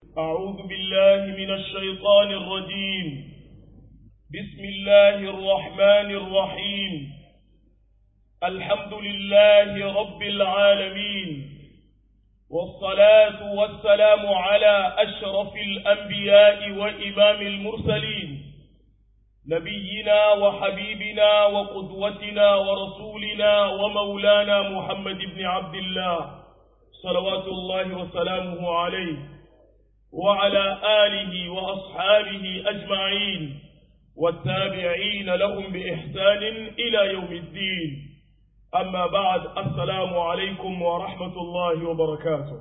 أعوذ بالله من الشيطان الرجيم بسم الله الرحمن الرحيم الحمد لله رب العالمين والصلاة والسلام على أشرف الأنبياء وإمام المرسلين نبينا وحبيبنا وقدوتنا ورسولنا ومولانا محمد بن عبد الله صلوات الله وسلامه عليه وعلى آله وأصحابه أجمعين والتابعين لهم بإحسان إلى يوم الدين أما بعد السلام عليكم ورحمة الله وبركاته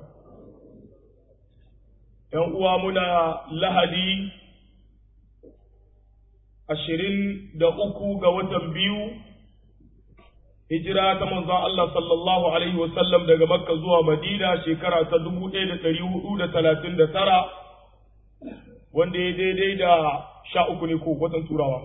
يومنا لهدي ashirin da uku ga watan biyu hijira ta manzon Allah sallallahu alaihi wasallam daga makka zuwa madina shekara ta dubu ɗaya da ɗari hudu da talatin da tara wanda ya daidai da sha uku ne ko watan turawa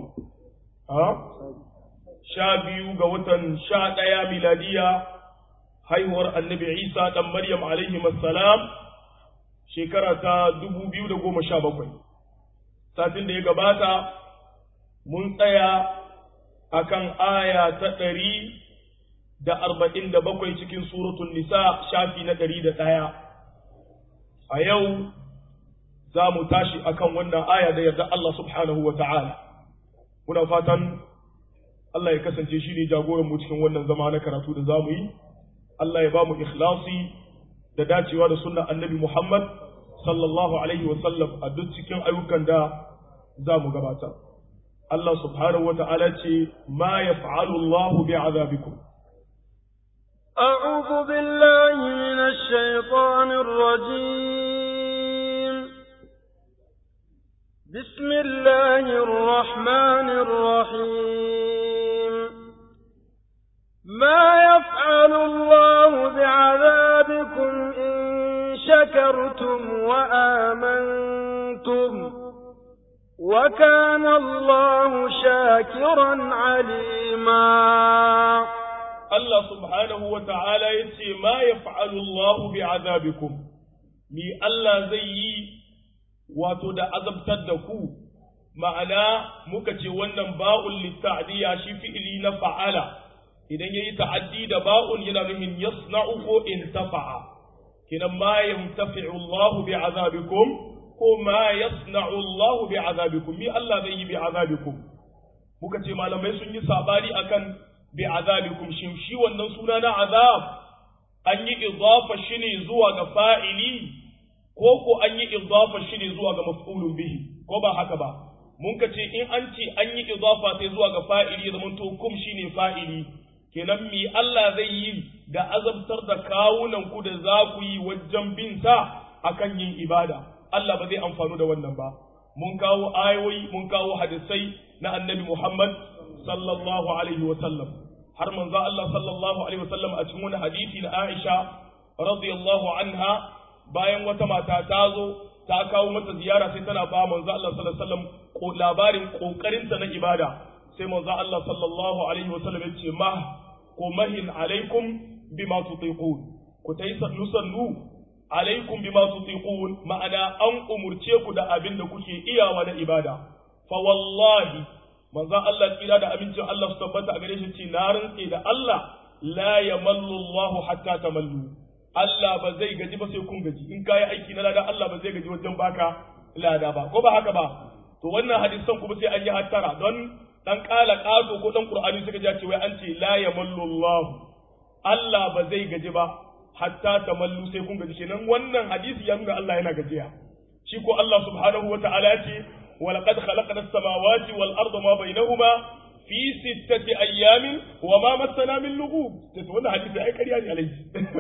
sha biyu ga watan sha ɗaya miladiya haihuwar annabi isa ɗan maryam alaihi salam shekara ta dubu biyu da goma sha bakwai satin da ya gabata mun tsaya akan aya ta ɗari da arba'in da bakwai cikin suratun nisa shafi na ɗari da ɗaya a yau za mu tashi akan wannan aya da yarda Allah subhanahu wa ta'ala muna fatan Allah ya kasance shi ne jagoran mu cikin wannan zama na karatu da za mu yi Allah ya ba mu ikhlasi da dacewa da sunna annabi Muhammad sallallahu alaihi wa sallam a duk cikin ayyukan da za mu gabatar Allah subhanahu wata'ala ce ma yaf'alu Allahu bi'adabikum أعوذ بالله من الشيطان الرجيم بسم الله الرحمن الرحيم ما يفعل الله بعذابكم إن شكرتم وآمنتم وكان الله شاكرا عليما الله سبحانه وتعالى يتي ما يفعل الله بعذابكم مي الله زي wato da azabtar da ku ma'ana muka ce wannan ba'un litta'diya shi fi'ili na fa'ala idan yayi ta'addi da ba'un yana nufin yasna'u ko intafa'a kinan ma yamtafi'u Allahu bi'azabikum ko ma yasna'u Allah bi azabikum mi Allah zai yi bi azabikum muka ce malamai sun yi sabari akan bi azabikum shin shi wannan suna na azab an yi idafa shi ne zuwa ga fa'ili ko ko an yi idafa shi ne zuwa ga maf'ulun bihi ko ba haka ba mun ka ce in an ce an yi idafa sai zuwa ga fa'ili zaman to kum shine fa'ili kenan mi Allah zai yi da azabtar da kawunan ku da za ku yi wajen bin sa akan yin ibada Allah ba zai amfanu da wannan ba mun kawo ayoyi mun kawo hadisai na annabi Muhammad sallallahu alaihi wa sallam har manzo Allah sallallahu alaihi wa sallam a cikin wani hadisi na Aisha radiyallahu anha bayan wata mata ta zo ta kawo mata ziyara sai tana ba manzo Allah sallallahu alaihi wa sallam labarin kokarinta na ibada sai manzo Allah sallallahu alaihi wa sallam ya ce ma ko mahin alaikum bima tutiqun ku tayi sannu sannu alaikum bima tutiqun ma'ana an umurce ku da abin da kuke iyawa na ibada fa wallahi manzo Allah tsira da amincin Allah su tabbata a gare shi ce na rantse da Allah la yamallu Allah hatta tamallu Allah ba zai gaji ba sai kun gaji in kai aiki na lada Allah ba zai gaji wajen baka lada ba ko ba haka ba to wannan hadisan kuma sai an yi hattara don dan kala kato ko dan qur'ani suka ji ce wai an ce la yamallu Allah Allah ba zai gaji ba hatta tamallu sai kun gaji kenan wannan hadisi ya nuna Allah yana gajiya shi ko Allah subhanahu wa ta'ala ya ce wa laqad khalaqna as-samawati wal arda ma bainahuma fi sittati ayyamin wa ma massana min lughub to wannan hadisi ai kariya ne alai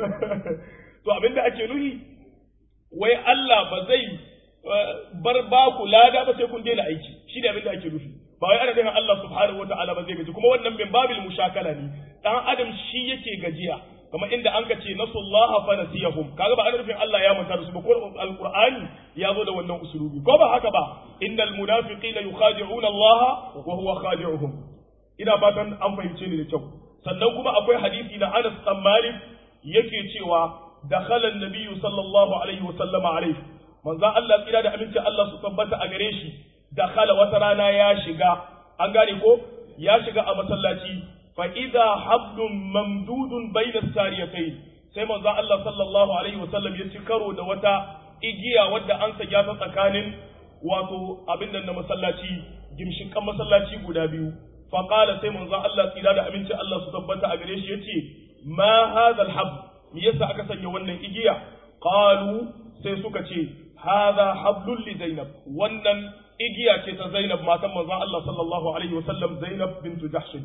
to abinda ake nuhi wai Allah ba zai bar ba ku lada ba sai kun daina aiki shi ne abinda ake nufi ba wai ana nufin Allah subhanahu wa ta'ala ba zai gaji kuma wannan min babil mushakala ne dan adam shi yake gajiya kamar inda an ka ce nasullaha fa nasiyahum kaga ba ana nufin Allah ya manta da su ba ko alqur'ani ya zo da wannan usulubi ko ba haka ba innal munafiqina yukhadi'una Allah wa huwa khadi'uhum ina fatan an fahimce ni da kyau sannan kuma akwai hadisi na Anas bin Malik yake cewa dakhala an-nabiyyu sallallahu alaihi wa sallama alaihi manzon Allah tsira da aminci Allah su tabbata a gare shi dakhala wata rana ya shiga an gane ko ya shiga a masallaci fa idza hablum mamdudun bayna sariyatayn sai manzo Allah sallallahu alaihi wasallam ya ci karo da wata igiya wadda an sanya ta tsakanin wato abin nan na masallaci gimshikan masallaci guda biyu fa qala sai manzo Allah tsira da aminci Allah su tabbata a gare shi yace ma hadha alhab me yasa aka sanya wannan igiya qalu sai suka ce hadha hablul li zainab wannan igiya ce ta Zainab matan manzon Allah sallallahu alaihi wasallam Zainab bintu Jahsh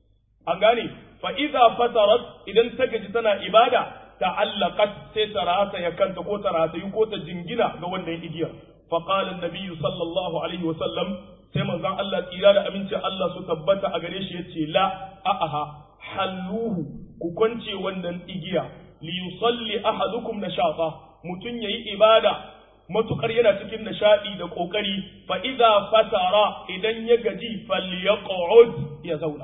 an gane fa idza fatarat idan ta gaji tana ibada ta'allaqat sai ta rata ya kanta ko ta rata ko ta jingina ga wannan igiyar fa qala an-nabi sallallahu alaihi wasallam sai manzon Allah tsira da aminci Allah su tabbata a gare shi yace la a'aha halluhu ku kwance wannan igiya li yusalli ahadukum nashata mutun yayi ibada matukar yana cikin nishadi da kokari fa idza fatara idan ya gaji falyaq'ud ya zauna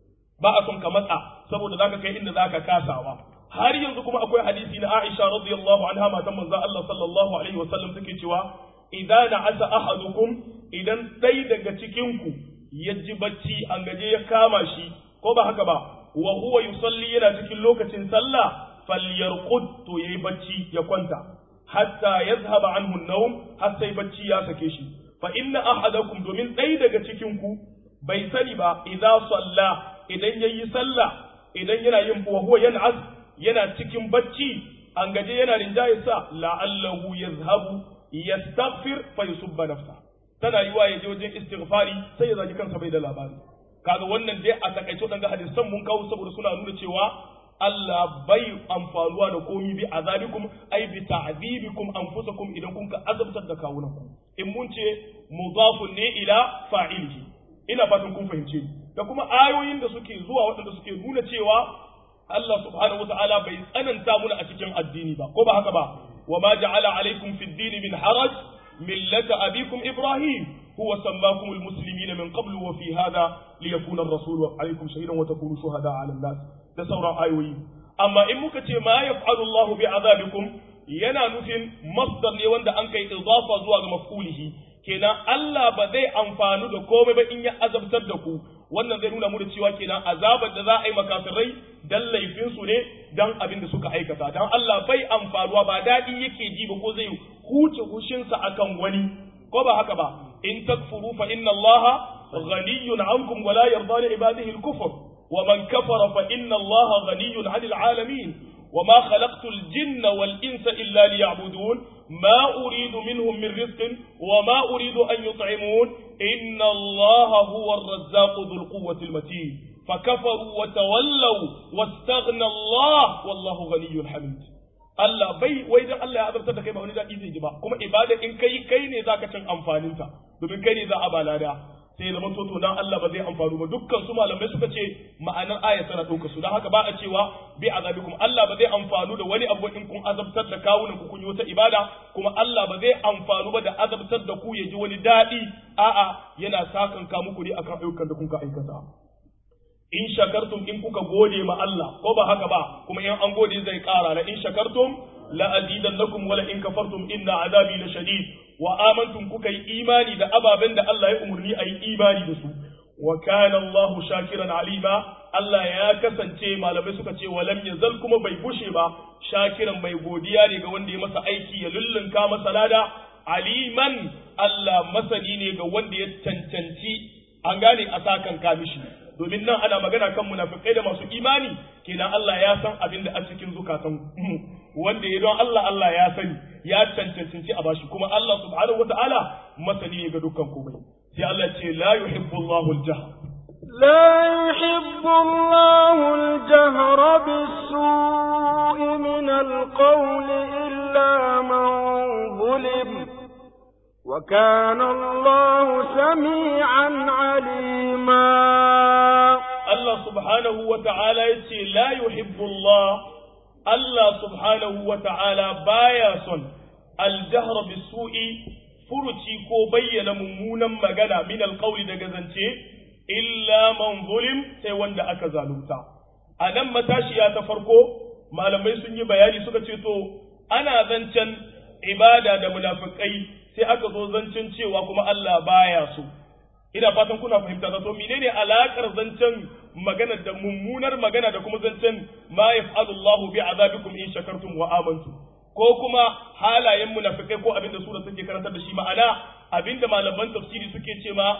ba a son ka matsa saboda zaka kai inda zaka kasawa har yanzu kuma akwai hadisi na Aisha radiyallahu anha matan manzo Allah sallallahu alaihi wasallam take cewa idza na'asa ahadukum idan dai daga cikin ku ya ji bacci an gaje ya kama shi ko ba haka ba wa huwa yusalli yana cikin lokacin sallah falyarqud to yayi bacci ya kwanta hatta yazhaba anhu an-nawm har sai bacci ya sake shi fa inna ahadakum domin ɗaya daga cikin ku bai sani ba idza salla idan yayi sallah idan yana yin wa huwa yan'as yana cikin bacci an gaje yana rinjaye sa la'allahu yazhabu yastaghfir fa yusubba nafsa tana yiwa ya je wajen istighfari sai ya zagi kansa bai da labari kaga wannan dai a takaice wadanga hadisan mun kawo saboda suna nuna cewa Allah bai amfanuwa da komi bi azabikum ai bi ta'zibikum anfusakum idan kun ka azabtar da kawunanku in mun ce mudafun ne ila fa'ilihi ina fatan kun fahimce ni da kuma ayoyin da suke zuwa waɗanda suke nuna cewa Allah subhanahu wata'ala bai tsananta muna a cikin addini ba ko ba haka ba wa ma ja'ala alaikum fid din min haraj millata abikum ibrahim huwa sammakum almuslimina min qablu wa fi hadha liyakuna ar-rasulu alaikum shahidan wa takunu shuhada 'ala an-nas da sauran ayoyi amma in muka ce ma yaf'alu Allahu bi azabikum yana nufin masdar ne wanda an kai idafa zuwa ga maf'ulihi kenan Allah ba zai amfanu da komai ba in ya azabtar da ku wannan zai nuna mu da cewa kenan azabar da za a yi makafirai dan laifin su ne dan abin da suka aikata dan Allah bai amfanuwa ba dadi yake ji ba ko zai huce hushinsa akan wani ko ba haka ba in takfuru fa inna Allah ghaniyun ankum wa la yarda li ibadihi al-kufr wa man kafara fa inna Allah ghaniyun 'anil 'alamin وما خلقت الجن والإنس إلا ليعبدون ما أريد منهم من رزق وما أريد أن يطعمون إن الله هو الرزاق ذو القوة المتين فكفروا وتولوا واستغنى الله والله غني حميد Allah bai wai dan Allah ya azabtar da kai ba wani daɗi zai ji ba kuma ibada in kai kai ne zaka cin amfaninta domin kai ne za a balada sai zama to dan Allah ba zai amfanu ba dukkan su malamai suka ce ma'anar aya tana ɗauka su don haka ba a cewa bi azabikum Allah ba zai amfanu da wani abu in kun azabtar da kawunan ku kun yi wata ibada kuma Allah ba zai amfanu ba da azabtar da ku ya ji wani daɗi a'a yana sakan ka muku ne akan ayyukan da kun ka aikata in shakartum in kuka gode ma Allah ko ba haka ba kuma in an gode zai ƙara la in shakartum la azidannakum wala in kafartum inna azabi la shadid wa amantum kuka yi imani da ababen da Allah ya umurni a yi imani da su wa kana Allah shakiran alima Allah ya kasance malamai suka ce wa lam yazal kuma bai bushe ba shakiran mai godiya ne ga wanda ya masa aiki ya lullunka masa lada aliman Allah masani ne ga wanda ya cancanci an gane a sakan kamishi domin nan ana magana kan munafikai da masu imani kenan Allah ya san abin da a cikin zukatan wanda ya don Allah Allah ya sani ya cancanci a bashi kuma Allah subhanahu wataala masani ne ga dukkan komai sai Allah ce la yuhibbu Allahu al-jahr لا يحب الله الجهر بالسوء من القول إلا من ظلم وكان الله سميعا عليما Allah subhanahu wa ta'ala ya ce, La yuhibbu Allah, Allah subhanahu wa ta'ala baya son aljahra bisu'i furuci ko bayyana mummunan magana min alƙauli daga zance, illa man zulim sai wanda aka zalunta. A nan matashiya ta farko, malamai sun yi bayani suka ce to, ana zancen ibada da munafikai sai aka zo zancen cewa kuma Allah baya so ina fatan kuna fahimta da to menene alakar zancen magana da mummunar magana da kuma zancen ma yaf'alu Allahu bi azabikum in shakartum wa amantum ko kuma halayen munafikai ko abinda sura take karantar da shi ma'ana abinda malaman tafsiri suke ce ma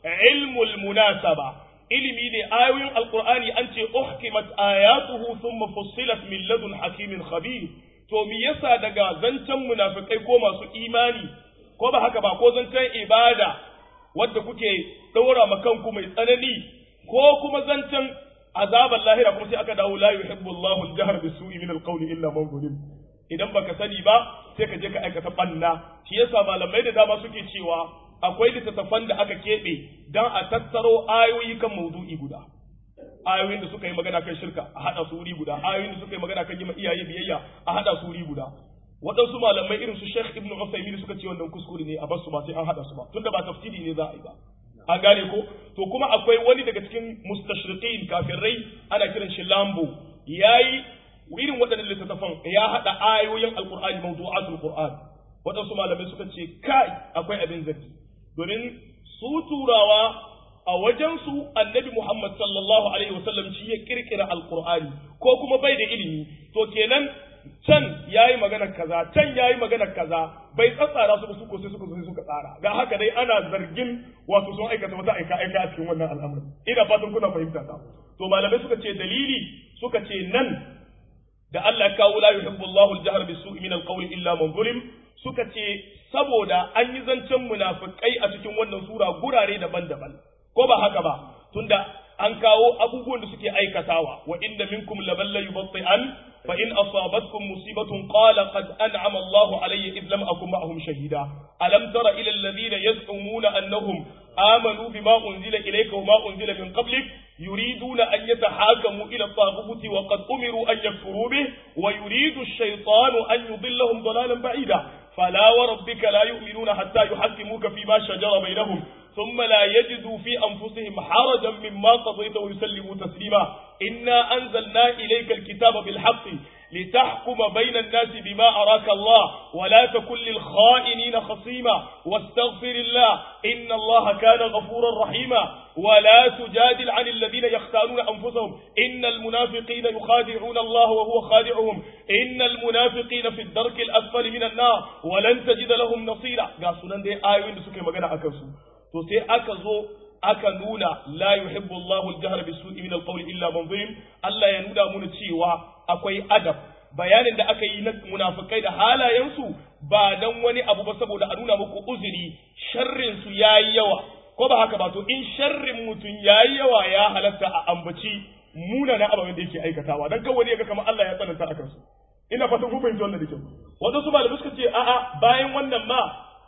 ilmul munasaba ilimi ne ayoyin alqur'ani an ce uhkimat ayatuhu thumma fussilat min ladun hakimin khabir to me yasa daga zancen munafikai ko masu imani ko ba haka ba ko zancen ibada wadda kuke ɗora ma kanku mai tsanani ko kuma zancen azaban lahira kuma sai aka dawo la yuhibbu Allahu al-jahr bis-su'i min al-qawli illa man zulim idan baka sani ba sai ka je ka aikata banna shi yasa malamai da dama suke cewa akwai littattafan da aka keɓe dan a tattaro ayoyi kan maudu'i guda ayoyin da suka yi magana kan shirka a haɗa su wuri guda ayoyin da suka yi magana kan yi ma iyaye biyayya a haɗa su wuri guda waɗansu malamai irin su Sheikh Ibn Uthaymeen suka ce wannan kuskure ne a basu ba sai an haɗa su ba tunda ba tafsiri ne za a yi ba an gane ko to kuma akwai wani daga cikin mustashriqin kafirai ana kiran shi Lambo yayi irin waɗannan littattafan ya haɗa ayoyin alqur'ani mawdu'atul qur'an waɗansu malamai suka ce kai akwai abin zargi domin su turawa a wajensu annabi Muhammad sallallahu alaihi wasallam shi ya kirkira alqur'ani ko kuma bai da ilimi to kenan can yayi magana kaza can yayi magana kaza bai tsatsara su su ko sai suka zo sai suka tsara ga haka dai ana zargin wato sun aikata wata aika aika a cikin wannan al'amari ina fatan kuna fahimta ta to malamai suka ce dalili suka ce nan da Allah ya kawo la yuhibbu Allahu al-jahra bis-su'i min al-qawli illa man zulim suka ce saboda an yi zancen munafikai a cikin wannan sura gurare daban-daban ko ba haka ba tunda an kawo abubuwan da suke aikatawa wa inda minkum laban la yubatti'an fa in asabatkum musibatun qala qad an'ama Allahu alayya id lam akun ma'ahum shahida alam tara ila alladhina yaz'umuna annahum amanu bima unzila ilayka wa ma unzila min qablik يريدون أن يتحاكموا إلى الطاغوت وقد أمروا أن يكفروا به ويريد الشيطان أن يضلهم ضلالا بعيدا فلا وربك لا يؤمنون حتى يحكموك فيما شجر بينهم ثم لا يجدوا في أنفسهم حرجا مما قضيت ويسلموا تسليما إنا أنزلنا إليك الكتاب بالحق لتحكم بين الناس بما أراك الله ولا تكن للخائنين خصيما واستغفر الله إن الله كان غفورا رحيما ولا تجادل عن الذين يختارون أنفسهم إن المنافقين يخادعون الله وهو خادعهم إن المنافقين في الدرك الأسفل من النار ولن تجد لهم نصيرا قاسونا دي آيوين سكي مغانا أكسو تو سي أكزو aka nuna la yuhibbu Allahu al-jahr bis-su'i min al-qawli illa man zulim Allah ya nuna mana cewa akwai adab bayanin da aka yi na munafikai da halayensu ba dan wani abu ba saboda a nuna muku uzuri sharrin su yayi yawa ko ba haka ba to in sharrin mutum yayi yawa ya halatta a ambaci munana ababen da yake aikatawa dan kawai ya ga kamar Allah ya tsananta akan su ina fatan ku fahimci wannan da kyau wadansu malamai suka ce a'a bayan wannan ma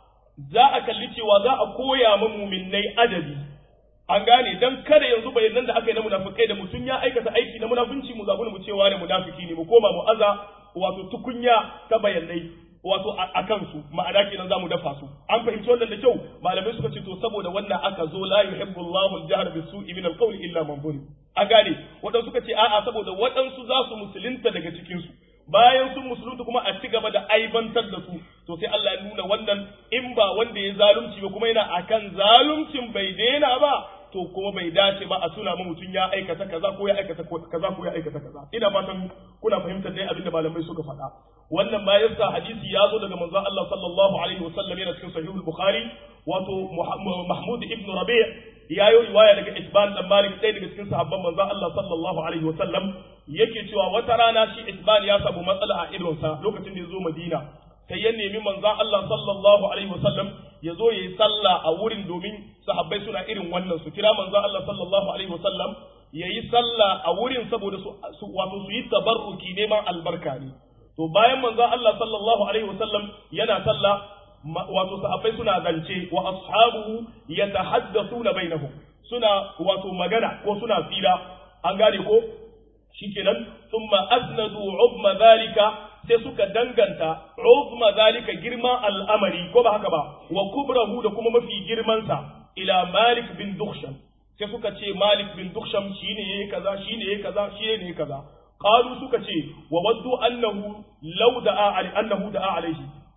za a kalli cewa za a koya ma muminnai adabi an gane dan kada yanzu bayanan da aka yi na munafikai da mutum ya aikata aiki na munafunci mu zabu mu cewa ne munafiki ne mu koma mu aza wato tukunya ta bayanai wato a kansu ma'ana kenan zamu dafa su an fahimci wannan da kyau malamai suka ce to saboda wannan aka zo la yuhibbu Allahu al-jahr bis-su'i min al-qawli illa man zulim a gane wadansu suka ce a'a saboda wadansu za su musulunta daga cikin su bayan sun musulunta kuma a ci gaba da aibantar da su to sai Allah ya nuna wannan in ba wanda ya zalunci ba kuma yana akan zaluncin bai daina ba to kuma bai dace ba a tuna ma mutum ya aikata kaza ko ya aikata kaza ko ya aikata kaza ina fatan kuna fahimtar dai abinda malamai suka faɗa wannan bayan sa hadisi ya zo daga manzon Allah sallallahu alaihi wasallam yana cikin sahihul bukhari wato mahmud ibn rabi' ya yi riwaya daga isban dan malik ɗaya daga cikin sahabban manzon Allah sallallahu alaihi wasallam yake cewa wata rana shi isban ya samu matsala a idonsa lokacin da ya zo madina sai ya nemi manzon Allah sallallahu alaihi wasallam ya zo ya yi sallah a wurin domin sahabbai suna irin wannan su kira manzon Allah sallallahu alaihi wasallam ya yi sallah a wurin saboda su wato su yi tabarruki neman albarka ne to bayan manzon Allah sallallahu alaihi wasallam yana sallah wato sahabbai suna zance wa ashabuhu yatahaddathuna bainahum suna wato magana ko suna fira an gane ko shikenan thumma asnadu ubma zalika sai suka danganta uzma zalika girman al'amari ko ba haka ba wa kubrahu da kuma mafi girmansa ila malik bin dukhshan sai suka ce malik bin dukhshan shine yayi kaza shine yayi kaza shine yayi kaza qalu suka ce wa waddu annahu law da'a ali annahu da'a alaihi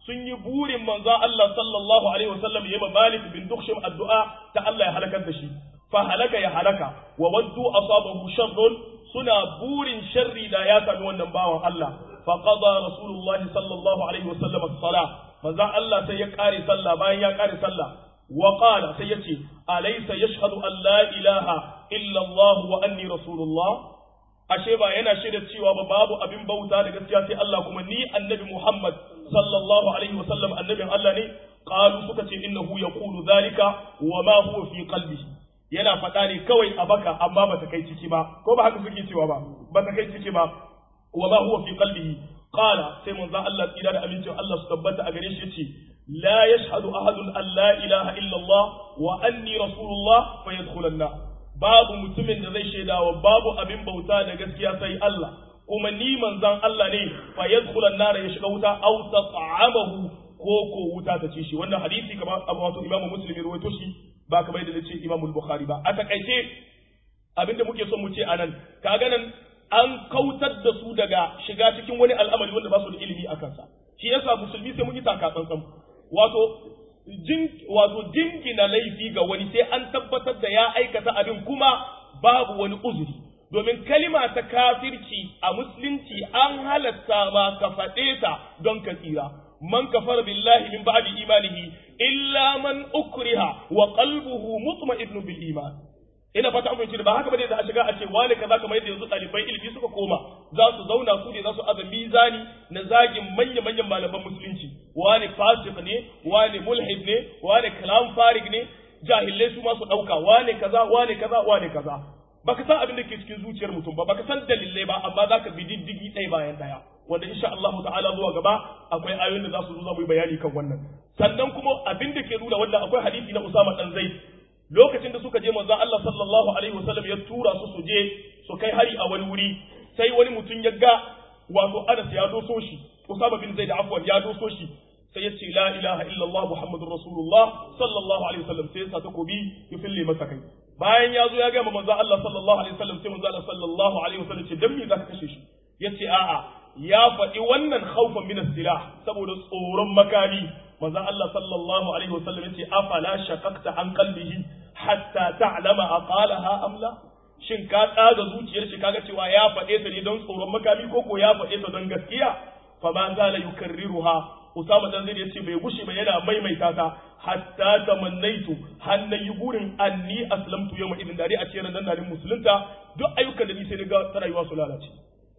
sun yi burin manzo Allah sallallahu alaihi wasallam ya ma Malik bin Dukhshim addu'a ta Allah ya halakar da shi fa halaka ya halaka wa waddu asabahu sharrun suna burin sharri da ya sami wannan bawan Allah fa qada rasulullahi sallallahu alaihi wasallam as-salah manzo Allah sai ya kare sallah bayan ya kare sallah wa qala sai yace alaysa yashhadu an la ilaha illa Allah wa anni rasulullah ashe ba yana shaida cewa ba babu abin bauta da gaskiya sai Allah kuma ni annabi Muhammad sallallahu alaihi wa sallam annabin Allah ne qalu suka ce innahu yaqulu dhalika wa ma huwa fi qalbihi yana faɗa ne kawai a baka amma ba ta kai ciki ba ko ba haka suke cewa ba ba ta kai ciki ba wa ma huwa fi qalbihi qala sai manzon Allah tsira da amincin Allah su tabbata a gare shi yace la yashhadu ahadun an la ilaha illa Allah wa anni rasulullah fa yadkhulanna babu mutumin da zai shaidawa babu abin bauta da gaskiya sai Allah kuma ni manzon Allah ne fa yadkhulan nar ya shiga wuta aw tat'amahu ko ko wuta ta ci shi wannan hadisi kamar Abu Wato Imam Muslim ya rawaito shi ba kamar da nace Imam Bukhari ba a takaice abinda muke son mu ce anan kaga nan an kautar da su daga shiga cikin wani al'amari wanda ba su da ilimi a kansa shi yasa musulmi sai mun yi taka tsantsan wato jin wato jingina laifi ga wani sai an tabbatar da ya aikata abin kuma babu wani uzuri domin kalima ta kafirci a musulunci an halatta ma ka faɗe ta don ka tsira man kafara billahi min ba'di imanihi illa man ukriha wa qalbuhu mutma'innun bil iman ina fata amince da ba haka bane da a shiga a ce wani kaza kamar yadda yanzu ɗalibai ilimi suka koma za su zauna su ne za su aza mizani na zagin manya manyan malaman musulunci wani fasik ne wani mulhid ne wani kalam farig ne jahilai su ma su ɗauka wani kaza wani kaza wani kaza baka san abin da ke cikin zuciyar mutum ba baka san dalilai ba amma za ka bi diddigi ɗaya bayan ɗaya wanda insha Allah ta'ala zuwa gaba akwai ayoyin da za su zo za mu yi bayani kan wannan sannan kuma abin da ke nuna wannan akwai hadisi na Usama dan Zaid lokacin da suka je manzon Allah sallallahu alaihi wasallam ya tura su su je su kai hari a wani wuri sai wani mutum ya ga wato Anas ya doso shi Usama bin Zaid afwan ya doso shi sai ya ce la ilaha illallah muhammadur rasulullah sallallahu alaihi wasallam sai ya sa takobi ya fille masa kai bayan ya zo ya ga manzon Allah sallallahu alaihi wasallam sai manzon Allah sallallahu alaihi wasallam ce dan me zaka kashe shi yace a'a ya faɗi wannan khawfan min silah saboda tsoron makami manzon Allah sallallahu alaihi wasallam yace afala shaqaqta an qalbihi hatta ta'lama aqalaha am la shin ka tsaga zuciyar shi kaga cewa ya faɗe ta ne don tsoron makami ko ko ya faɗe ta don gaskiya fa ma zala yukarriruha Usama dan zai yace bai gushe ba yana maimaita ta hatta tamannaitu hanna yi burin anni aslamtu yawma idin dare a cikin nan dalin musulunta duk ayyukan da ni sai daga ta rayuwa su lalace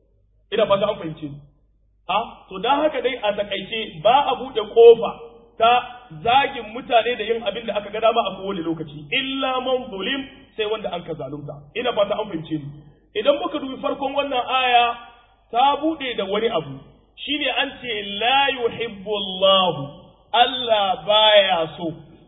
ina fata an fahimce ni a to dan haka dai a takaice ba a bude kofa ta zagin mutane da yin abin da aka ga dama a kowane lokaci illa man zulim sai wanda an ka zalunta ina fata an fahimce ni idan muka dubi farkon wannan aya ta bude da wani abu shine an ce la yuhibbu Allah Allah baya so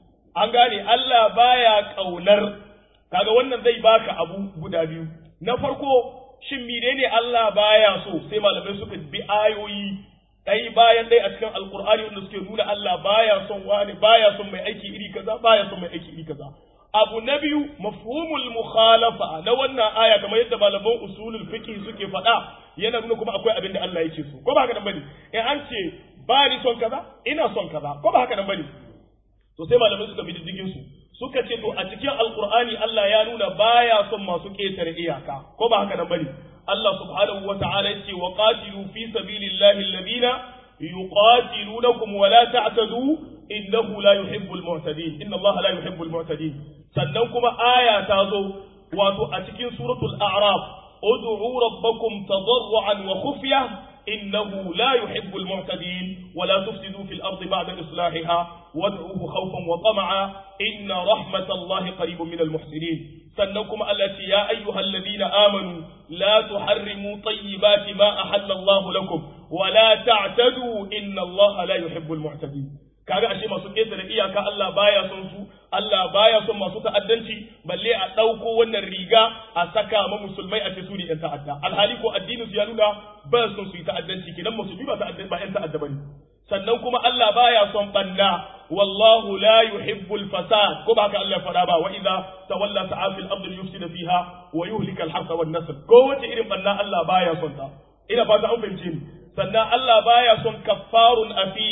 an gane Allah baya kaunar kaga wannan zai baka abu guda biyu na farko shin menene Allah baya so sai malamai suka bi ayoyi ɗai bayan ɗai a cikin alkur'ani wanda suke nuna Allah baya son wani baya son mai aiki iri kaza baya son mai aiki iri kaza abu na biyu mafhumul mukhalafa na wannan aya kamar yadda malaman usulul fiqh suke faɗa yana nuna kuma akwai abin da Allah yake so ko ba haka nan bane in an ce ba ni son kaza ina son kaza ko ba haka nan bane to sai malamai suka bi diddigin su suka ce to a cikin alkur'ani Allah ya nuna baya son masu ƙetare iyaka ko ba haka nan bane Allah subhanahu wa ta'ala yace wa qatilu fi sabilillahi alladhina yuqatilunakum wa la ta'tadu innahu la yuhibbul mu'tadin inna Allah la yuhibbul mu'tadin sannan kuma aya ta zo wato a cikin suratul a'raf ud'u rabbakum tadarruan wa khufya innahu la yuhibbul mu'tadin wa la tufsidu fil ardi ba'da islahiha wad'uhu khawfan wa tama'a inna rahmatallahi qaribun minal muhsinin sannan kuma Allah ce ya ayyuhal ladina amanu la tuharrimu tayyibati ma ahalla Allah lakum wa la ta'tadu inna Allah la yuhibbul mu'tadin kaga ashe masu ƙetare iyaka Allah baya son su Allah baya son masu ta'addanci balle a ɗauko wannan riga a saka ma musulmai a ce su ne ƴan ta'adda alhali ko addinin su ya nuna ba son su yi ta'addanci kidan musulmi ba ta'adda ba ƴan ta'adda bane sannan kuma Allah baya son banna wallahu la yuhibbul fasad ko ba haka Allah ya faɗa ba wa idza tawalla sa'a fil ardi yufsida fiha wa yuhlika al-harsa wan nasl ko wace irin banna Allah baya son ta ina fata an fahimce ni sannan Allah baya son kaffarun afim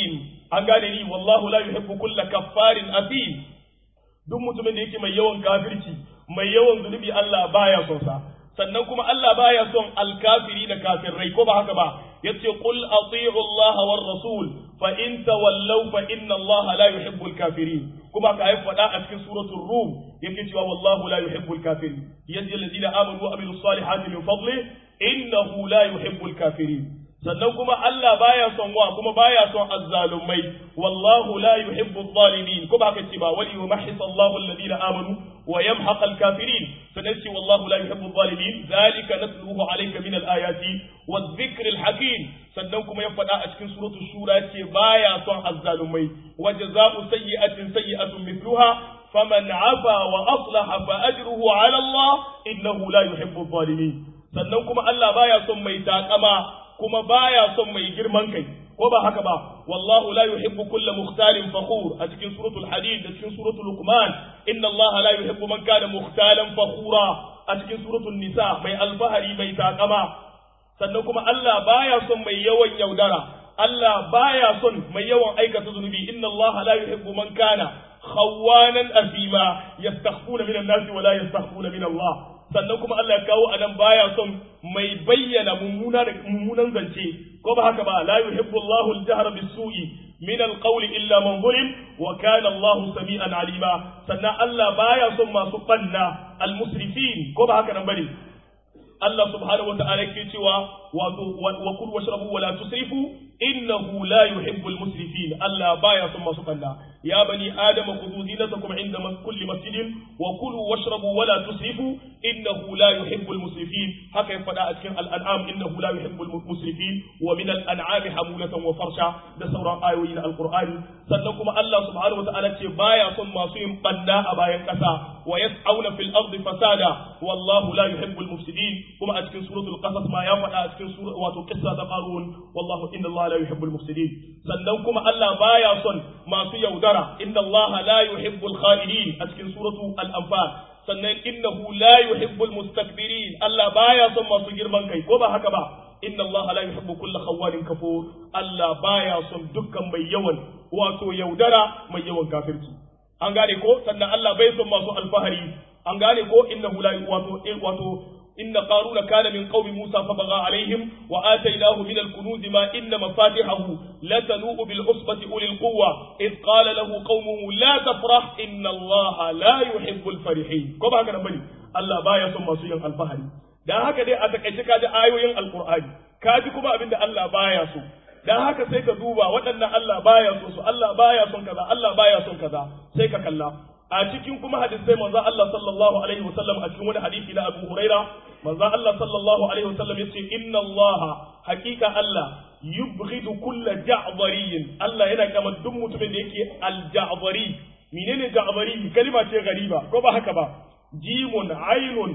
an gane ni wallahu la yuhibbu kulla kaffarin athim duk mutumin da yake mai yawan kafirci mai yawan zunubi Allah baya son sa sannan kuma Allah baya son alkafiri da kafirai ko ba haka ba yace qul ati'u Allah war rasul fa in tawallaw fa inna Allah la yuhibbu al-kafirin kuma ka haifa faɗa a cikin suratul rum yake cewa wallahu la yuhibbu al-kafirin yajzi alladhina amanu wa amilus salihati min fadli innahu la yuhibbu al-kafirin sannan kuma Allah baya son wa kuma baya son azzalumai wallahu la yuhibbu adh-dhalimin kuma haka ce ba wali yumahhis Allahu alladhina amanu wa yamhaq al-kafirin sannan ce wallahu la yuhibbu adh-dhalimin dhalika natluhu alayka min al-ayati wadh-dhikr al-hakim sannan kuma ya faɗa a cikin suratul shura ce baya son azzalumai wa jazaa'u sayyi'atin sayyi'atun mithluha faman 'afa wa aslaha fa ajruhu 'ala Allah innahu la yuhibbu adh-dhalimin sannan kuma Allah baya son mai takama kuma baya son mai girman kai ko ba haka ba wallahu la yuhibbu kulla mukhtalin fakhur a cikin suratul hadid da cikin suratul luqman inna allaha la yuhibbu man kana mukhtalan fakhura a cikin suratul nisa mai alfahari mai takama sannan kuma Allah baya son mai yawan yaudara Allah baya son mai yawan aikata zunubi inna allaha la yuhibbu man kana khawanan asima yastakhfuna minan nasi wa la yastakhfuna min Allah sannan kuma Allah ya kawo anan baya son mai bayyana mummuna da mummunan zance ko ba haka ba la yuhibbu Allahu al-jahra bis-su'i min al-qawli illa man zulim wa kana Allahu sami'an alima sannan Allah baya son masu banna al-musrifin ko ba haka nan bane Allah subhanahu wa ta'ala yake cewa wato wa kul washrabu wa la tusrifu innahu la yuhibbul musrifin Allah baya son masu banna ya bani adama khudhu zinatakum inda kulli masjidin wa kulu washrabu wa la tusrifu innahu la yuhibbul musrifin haka ya fada a cikin al-an'am innahu la yuhibbul musrifin wa min al-an'ami hamulatan wa farsha da sauran ayoyi na alqur'ani sannan kuma Allah subhanahu wa ta'ala ce baya son masu yin banna a bayan kasa wa yas'auna fil ardi fasada wallahu la yuhibbul mufsidin kuma a cikin suratul qasas ma ya faɗa a cikin sura wato qissa ta qarun wallahu inna Allah la yuhibbul mufsidin sannan kuma Allah baya son masu yaudara inna Allah la yuhibbul kha'inin a cikin suratu al-anfal sannan innahu la yuhibbul mustakbirin Allah baya son masu girman kai ko ba haka ba inna Allah la yuhibbu kulla khawwanin kafur Allah baya son dukkan mai yawan wato yaudara mai yawan kafirci an gane ko sannan Allah bai son masu alfahari an gane ko innahu la wato wato إن قارون كان من قوم موسى فبغى عليهم وآتيناه من الكنوز ما إن مفاتحه لتنوء بالعصبة أولي القوة إذ قال له قومه لا تفرح إن الله لا يحب الفرحين كما هكذا بني الله بايا ثم سيئا الفهري da haka dai a takaice kaji ayoyin alkur'ani kaji kuma abinda Allah baya so dan haka sai ka duba waɗannan Allah baya so su Allah baya son kaza Allah baya son kaza sai ka kalla a cikin kuma hadisai manzo Allah sallallahu alaihi wasallam a cikin wani hadisi na Abu Huraira manzo Allah sallallahu alaihi wasallam yace inna Allah haqiqa Allah yubghidu kulla ja'dariyin Allah yana kama duk mutumin da yake al-ja'dari menene ja'dari kalima ce gariba ko ba haka ba jimun ainun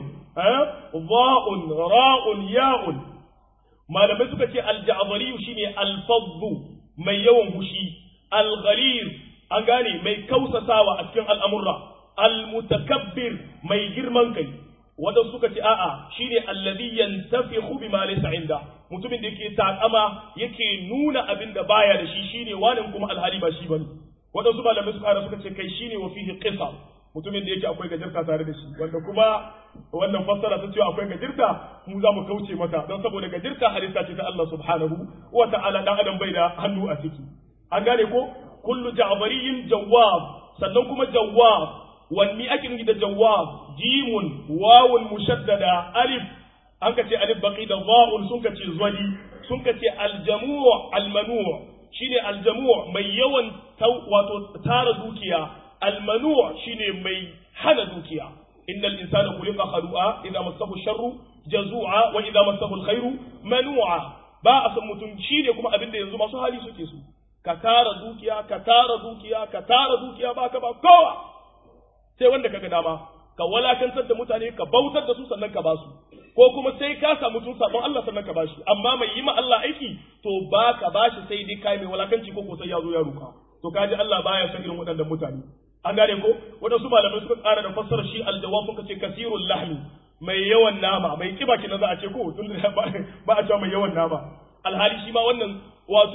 dha'un ra'un ya'un malamai suka ce al-ja'dari shine al-fadhu mai yawan hushi al-ghalir an gane mai kausasawa a cikin al'amurra, al-mutakabbir mai girman kai, wadanda suka ce a'a shi ne allazi yantafi hubi ma laysa inda mutumin da yake takama yake nuna abin da baya da shi shine wani kuma alhali ba shi bane wadansu malamai suka hada suka ce kai shine wa fihi qisa mutumin da yake akwai gajirta tare da shi wanda kuma wannan fassara ta cewa akwai gajirta mu za mu kauce mata don saboda gajirta halitta ce ta Allah subhanahu wa ta'ala dan adam bai da hannu a ciki an gane ko kullu ja'bariyin jawwab sannan kuma jawwab wanni ake nufi da jawwab jimun wawun mushaddada alif an ka ce alif baqi da za'un sun ka ce zwali sun ka ce aljamu' almanu' shine aljamu' mai yawan wato tara dukiya almanu' shine mai hana dukiya innal insana khuliqa khalu'a idza massahu sharru jazu'a wa idza massahu alkhairu manu'a ba a san mutum shine kuma abin da yanzu masu hali suke su ka tara dukiya ka tara dukiya ka tara dukiya ba ka ba kowa sai wanda kaga dama ka walakantar da mutane ka bautar da su sannan ka basu ko kuma sai ka samu tun sabon Allah sannan ka bashi amma mai yi ma Allah aiki to ba ka bashi sai dai kai mai walakanci ko ko sai ya zo ya ruka to kaji Allah baya son irin waɗannan mutane an gane ko waɗansu malamai suka ƙara da fassara shi aljawab suka ce kasirul lahmi mai yawan nama mai kiba kina za a ce ko tun da ba a cewa mai yawan nama alhali shi ma wannan wato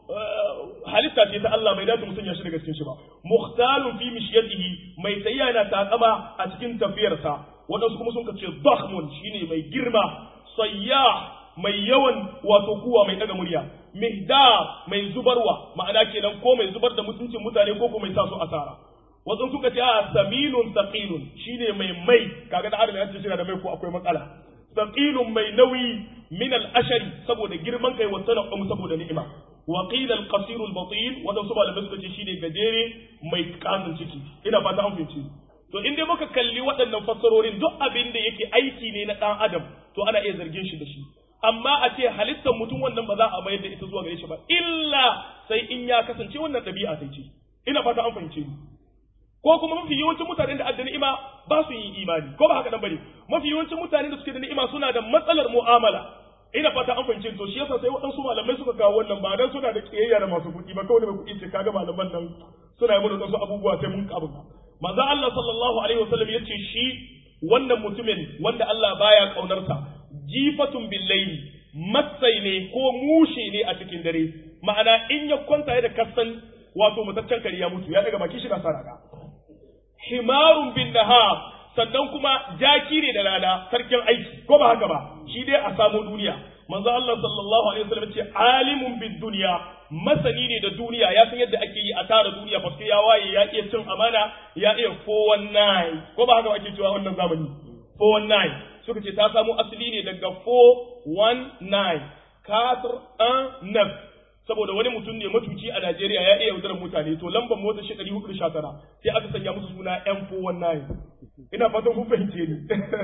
halitta ce ta Allah bai dace mutum ya shi daga cikin shi ba mukhtalun fi mishyatihi mai tayya yana takama a cikin tafiyarsa wadansu kuma sun kace dakhmun shine mai girma sayyah mai yawan wato kuwa mai daga murya mihdar mai zubarwa ma'ana kenan ko mai zubar da mutuncin mutane ko ko mai sa su asara wasu suka ce a saminun saqilun shine mai mai kaga da adam ya ce shi da mai ko akwai matsala saqilun mai nauyi min al-ashari saboda girman kai wa tanaqum saboda ni'ima wa qila al-qasir al-batin wanda su malamai suka ce shine gajere mai kasan ciki ina fata an fahimci to in dai muka kalli waɗannan fassarorin duk abin da yake aiki ne na ɗan adam to ana iya zargin shi da shi amma a ce halittar mutum wannan ba za a mayar da ita zuwa gare shi ba illa sai in ya kasance wannan ɗabi'a sai ce ina fata an fahimce ni ko kuma mafi yawancin mutanen da adda ni'ima ba su yin imani ko ba haka nan bane mafi yawancin mutanen da suke da ni'ima suna da matsalar mu'amala ina fata an fahimce to shi yasa sai waɗansu malamai suka kawo wannan ba dan suna da kiyayya da masu kuɗi ba kawai mai kuɗi ce kaga malaman nan suna yi mana wasu abubuwa sai mun kabu manzo Allah sallallahu alaihi wasallam yace shi wannan mutumin wanda Allah baya kaunarsa jifatun billaili matsai ne ko mushe ne a cikin dare ma'ana in ya kwanta ya da kasan wato mutaccen kare ya mutu ya daga baki shi na saraka himarun bin nahar sannan kuma jaki ne da rana sarkin aiki ko ba haka ba shi dai a samu duniya manzo Allah sallallahu alaihi wasallam ce alimun bid dunya masani ne da duniya ya san yadda ake yi a tara duniya fa ya waye ya iya cin amana ya iya 419 ko ba haka ake cewa wannan zamani 419 suka ce ta samo asali ne daga 419 katar an naf saboda wani mutum ne matuci a Najeriya ya iya yaudarar mutane to lambar motar shi 419 sai aka sanya musu suna M419 ina fatan kun fahimce ni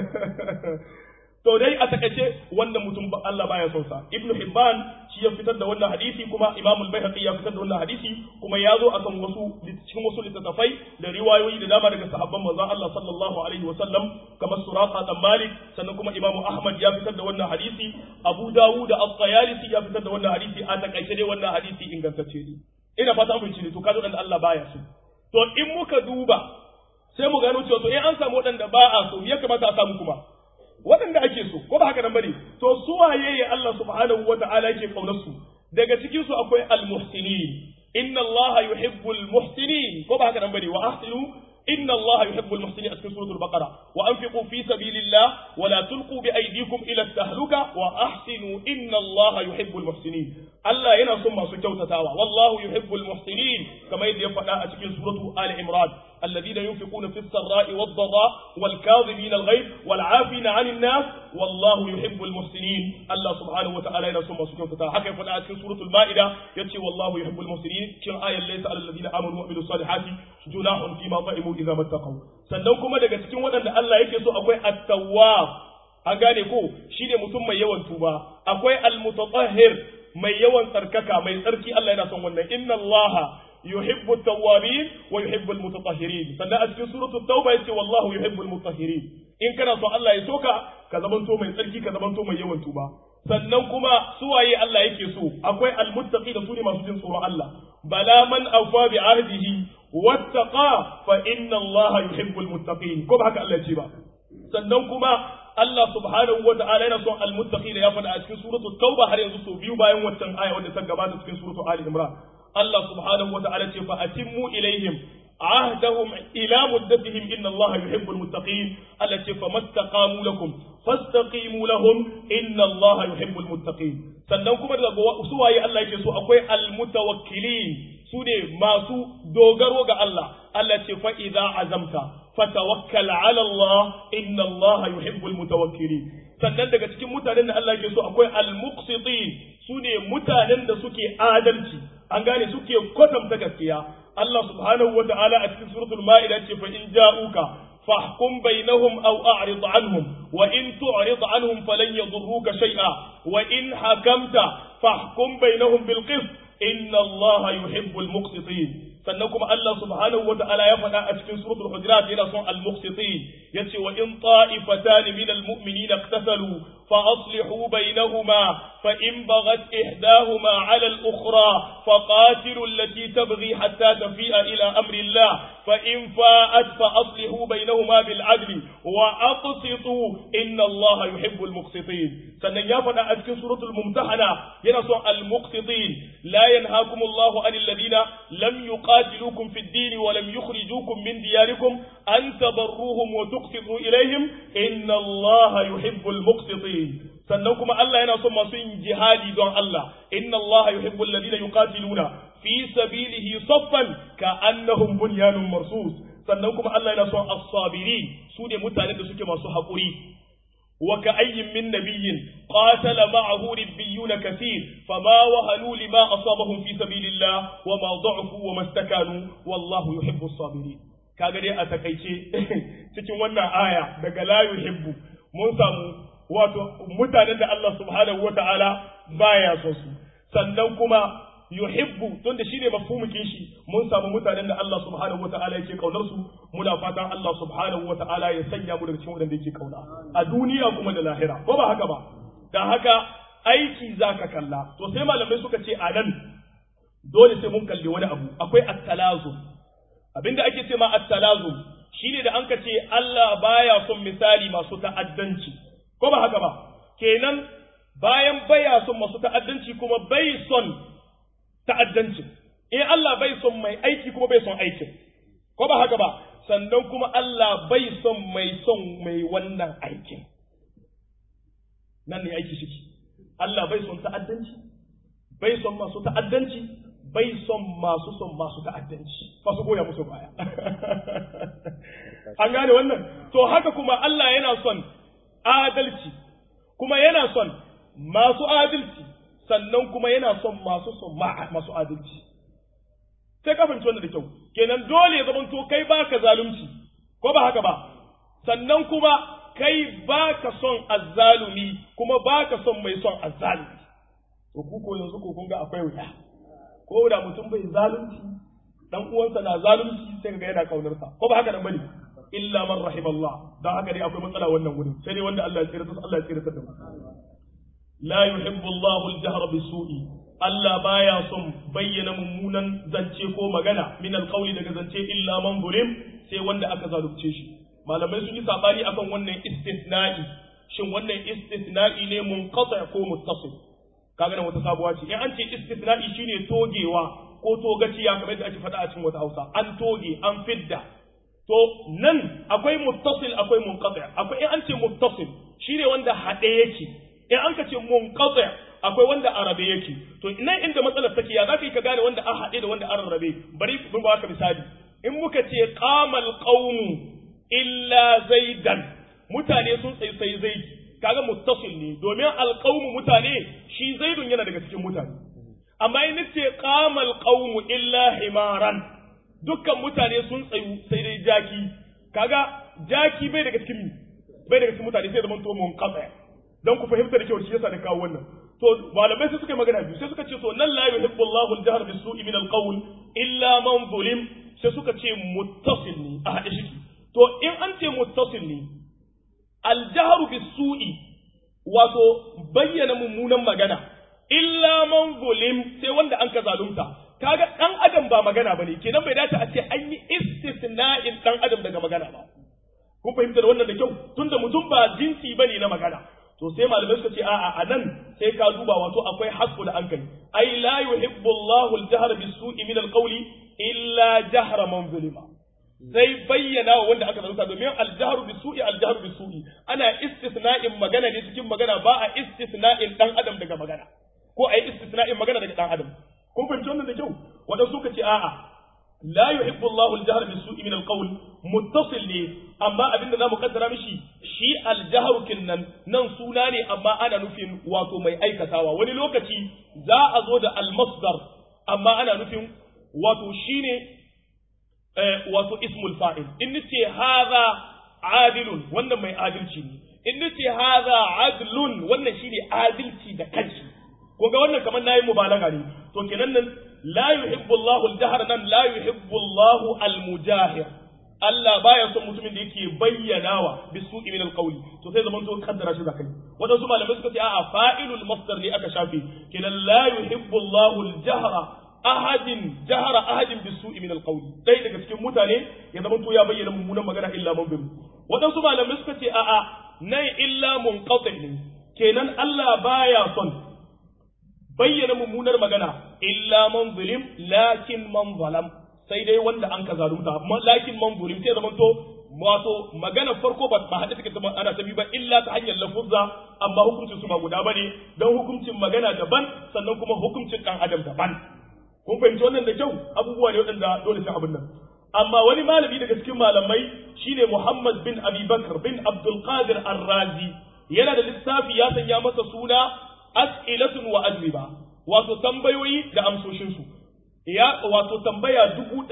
to dai a takaice wannan mutum Allah baya son sa Ibn Hibban shi ya fitar da wannan hadisi kuma Imam al-Baihaqi ya fitar da wannan hadisi kuma ya zo akan wasu cikin wasu littattafai da riwayoyi da dama daga sahabban manzon Allah sallallahu alaihi wa sallam kamar Suraqa dan Malik sannan kuma Imam Ahmad ya fitar da wannan hadisi Abu Dawud da At-Tayalisi ya fitar da wannan hadisi a takaice dai wannan hadisi ingantacce ne ina fata mun ci ne to kazo dan Allah baya so to in muka duba sai mu gano cewa to in an samu waɗanda ba a so ya kamata a samu kuma waɗanda ake so ko ba haka nan bane to su waye ya Allah subhanahu wata'ala yake kaunar su daga cikin su akwai al-muhsinin inna Allah yuhibbul muhsinin ko ba haka nan bane wa ahsinu inna Allah yuhibbul muhsinin a cikin suratul baqara wa anfiqu fi sabilillah wa la tulqu bi aydikum ila tahluka wa ahsinu inna Allah yuhibbul muhsinin Allah yana son masu kyautatawa wallahu yuhibbul muhsinin kamar yadda ya faɗa a cikin suratu Ali Imran الذين ينفقون في السراء والضراء والكاظمين الغيظ والعافين عن الناس والله يحب المحسنين الله سبحانه وتعالى ينصر ما سكن فتاة حكى فلا في سورة المائدة يتي والله يحب المحسنين كم آية ليس على الذين آمنوا وعملوا الصالحات جناح فيما طعموا إذا ما اتقوا sannan kuma daga cikin waɗanda Allah yake so akwai at-tawwab an gane ko shine mutum mai yawan tuba akwai al-mutatahhir mai yawan tsarkaka mai tsarki Allah yana son wannan inna Allah يحب التوابين ويحب المتطهرين sannan a cikin suratul tauba yace wallahu yuhibbul mutahhirin in kana so Allah ya soka ka zamanto mai tsarki ka zamanto mai yawan tuba sannan kuma suwaye Allah yake so akwai almuttaqi da sune masu jin tsoron Allah bala man awfa bi ahdihi wattaqa fa inna Allah yuhibbul muttaqin ko ba haka Allah ce ba sannan kuma Allah subhanahu wa ta'ala yana son almuttaqin ya faɗa a cikin suratul tauba har yanzu so biyu bayan waccan aya wanda ta gabata cikin suratul ali imran Allah subhanahu wa ta'ala ce fa atimmu ilaihim عهدهم إلى مدتهم إن الله يحب المتقين التي فما استقاموا لكم فاستقيموا لهم إن الله يحب المتقين sannan kuma daga suwaye Allah yake so akwai almutawakkilin su ne masu dogaro ga Allah Allah ce fa idza azamta fatawakkal ala Allah inna Allah yuhibbul mutawakkilin sannan daga cikin mutanen da Allah yake so akwai almuqsitin su ne mutanen da suke adalci an gane suke kwatanta gaskiya Allah subhanahu wa ta'ala a cikin suratul ma'ida ce fa in ja'uka fahkum bainahum aw a'rid anhum wa in tu'rid anhum falan yadurruka shay'a wa in hakamta fahkum bainahum bil qist inna Allah yuhibbul muqsitin sannan kuma Allah subhanahu wa ta'ala ya faɗa a cikin suratul hujurat yana son al-muqsitin yace wa in ta'ifatan min al-mu'minina iqtasalu fa aslihu bainahuma fa in baghat ihdahuma 'ala al-ukhra fa qatilu allati tabghi hatta tafi'a ila amri Allah fa in fa'at fa aslihu bainahuma bil 'adli wa aqsitu inna Allah yuhibbul muqsitin sannan ya faɗa a cikin suratul mumtahana yana son al-muqsitin la yanhaakumullahu 'anil ladina lam yuqa يقاتلوكم في الدين ولم يخرجوكم من دياركم أن تبروهم وتقسطوا إليهم إن الله يحب المقسطين sannan kuma Allah yana son masu yin jihadi don Allah inna Allah yuhibbul ladina yuqatiluna fi sabilihi saffan ka annahum bunyanun marsus sannan kuma Allah yana son as-sabirin su ne mutanen da suke masu haƙuri وكأي من نبي قاتل معه ربيون كثير فما وهنوا لما أصابهم في سبيل الله وما ضعفوا وما استكانوا والله يحب الصابرين kaga dai a takaice cikin wannan aya daga la yuhibbu mun samu wato mutanen da Allah subhanahu wataala baya so su sannan kuma yuhibbu tunda shine mafhumukin shi mun samu mutanen da Allah subhanahu wataala yake kaunar su muna fatan Allah subhanahu wataala ya sanya mu daga cikin wanda yake kauna a duniya kuma da lahira ko ba haka ba dan haka aiki zaka kalla to sai malamai suka ce a nan dole sai mun kalli wani abu akwai at-talazum abinda ake ce ma at-talazum shine da an ka ce Allah baya son misali masu ta'addanci ko ba haka ba kenan bayan baya son masu ta'addanci kuma bai son ta'addancin in Allah bai son mai aiki kuma bai son aikin ko ba haka ba sannan kuma Allah bai son mai son mai wannan aikin nan ne aiki shi Allah bai son ta'addanci bai son masu ta'addanci bai son masu son masu ta'addanci ba su goya musu baya an gane wannan to haka kuma Allah yana son adalci kuma yana son masu adalci sannan kuma yana son masu son masu adalci sai ka fahimci wannan da kyau kenan dole ya zamanto kai baka zalunci ko ba haka ba sannan kuma kai baka son azzalumi kuma baka son mai son azzalumi to ku ko yanzu ko kun ga akwai wuya ko da mutum bai zalunci dan uwansa na zalunci sai ga yana kaunar sa ko ba haka nan bane illa man rahimallah dan haka dai akwai matsala wannan wurin sai dai wanda Allah ya tsira Allah ya tsira da mu la yuhibbu Allahu al-jahra bisu'i Allah baya son bayyana mummunan zance ko magana min alqawli daga zance illa man zulim sai wanda aka zalunce shi malamai sun yi sabani akan wannan istisna'i shin wannan istisna'i ne munqati ko muttasil kaga nan wata sabuwa ce in an ce istisna'i shine togewa ko togaciya kamar yadda ake faɗa a cikin wata Hausa an toge an fidda to nan akwai muttasil akwai munqati akwai in an ce muttasil shine wanda haɗe yake in an ka ce munqati akwai wanda arabe yake to nan inda matsalar take ya zaka yi ka gane wanda an haɗe da wanda an rabe bari mun ba ka misali in muka ce qamal qaumu illa zaidan mutane sun tsayi sai zaidi kaga muttasil ne domin alqaumu mutane shi zaidun yana daga cikin mutane amma in nace qamal qaumu illa himaran dukkan mutane sun tsayu sai dai jaki kaga jaki bai daga cikin bai daga cikin mutane sai zaman to mun qata dan ku fahimta da kyau shi yasa da kawo wannan to malamai sai suka magana biyu sai suka ce to nan la yuhibbu Allahu al-jahr bis-su'i min al-qawl illa man zulim sai suka ce muttasil ne a hade shi to in an ce muttasil ne al-jahr bis-su'i wato bayyana mummunan magana illa man zulim sai wanda an ka zalunta kaga dan adam ba magana bane kenan bai dace a ce an yi istisna'in dan adam daga magana ba kun fahimta da wannan da kyau tunda mutum ba jinsi bane na magana to sai malamai suka ce a'a a nan sai ka duba wato akwai haqqul ankali ai la yuhibbu Allahu al-jahra bis-su'i min al-qawli illa jahra man zulima sai bayyana wa wanda aka zalunta domin al-jahru bis-su'i al-jahru bis-su'i ana istisna'in magana ne cikin magana ba a istisna'in dan adam daga magana ko ai istisna'in magana daga dan adam kun fahimci wannan da kyau wadanda suka ce a'a la yuhibbu Allahu al-jahra bis-su'i min al-qawl muttasil ne amma abinda zamu kaddara mishi shi al-jahru kinnan nan suna ne amma ana nufin wato mai aikatawa wani lokaci za a zo da al-masdar amma ana nufin wato shine wato ismul fa'il in nace hadha adilun wannan mai adalci ne in nace hadha adlun wannan shine adalci da kanshi ko ga wannan kamar nayi mubalaga ne to kenan nan la yuhibbu Allahu al-jahr nan la yuhibbu Allahu al-mujahir Allah baya son mutumin da yake bayyanawa bisu'i min al-qawli to sai zaman to kaddara shi zakai wadansu malamai suka ce a'a fa'ilul masdar ne aka shafe kenan la yuhibbu Allahu al-jahra ahadin jahara ahadin bisu'i min al-qawli dai daga cikin mutane ya zaman to ya bayyana mummunan magana illa man bin wadansu malamai suka ce a'a nan illa munqati ne kenan Allah baya son bayyana mummunar magana illa man zulim lakin man zalam sai dai wanda an ka zalunta lakin man zulim sai zaman to wato magana farko ba ba hada take ana ta bi ba illa ta hanyar lafuzza amma hukuncin su ba guda bane dan hukuncin magana daban sannan kuma hukuncin dan adam daban kun fahimci wannan da kyau abubuwa ne waɗanda dole sai abin nan amma wani malami daga cikin malamai shine Muhammad bin Abi Bakr bin Abdul Qadir Ar-Razi yana da lissafi ya sanya masa suna as'ilatun wa ajriba wato tambayoyi da amsoshin su ya wato tambaya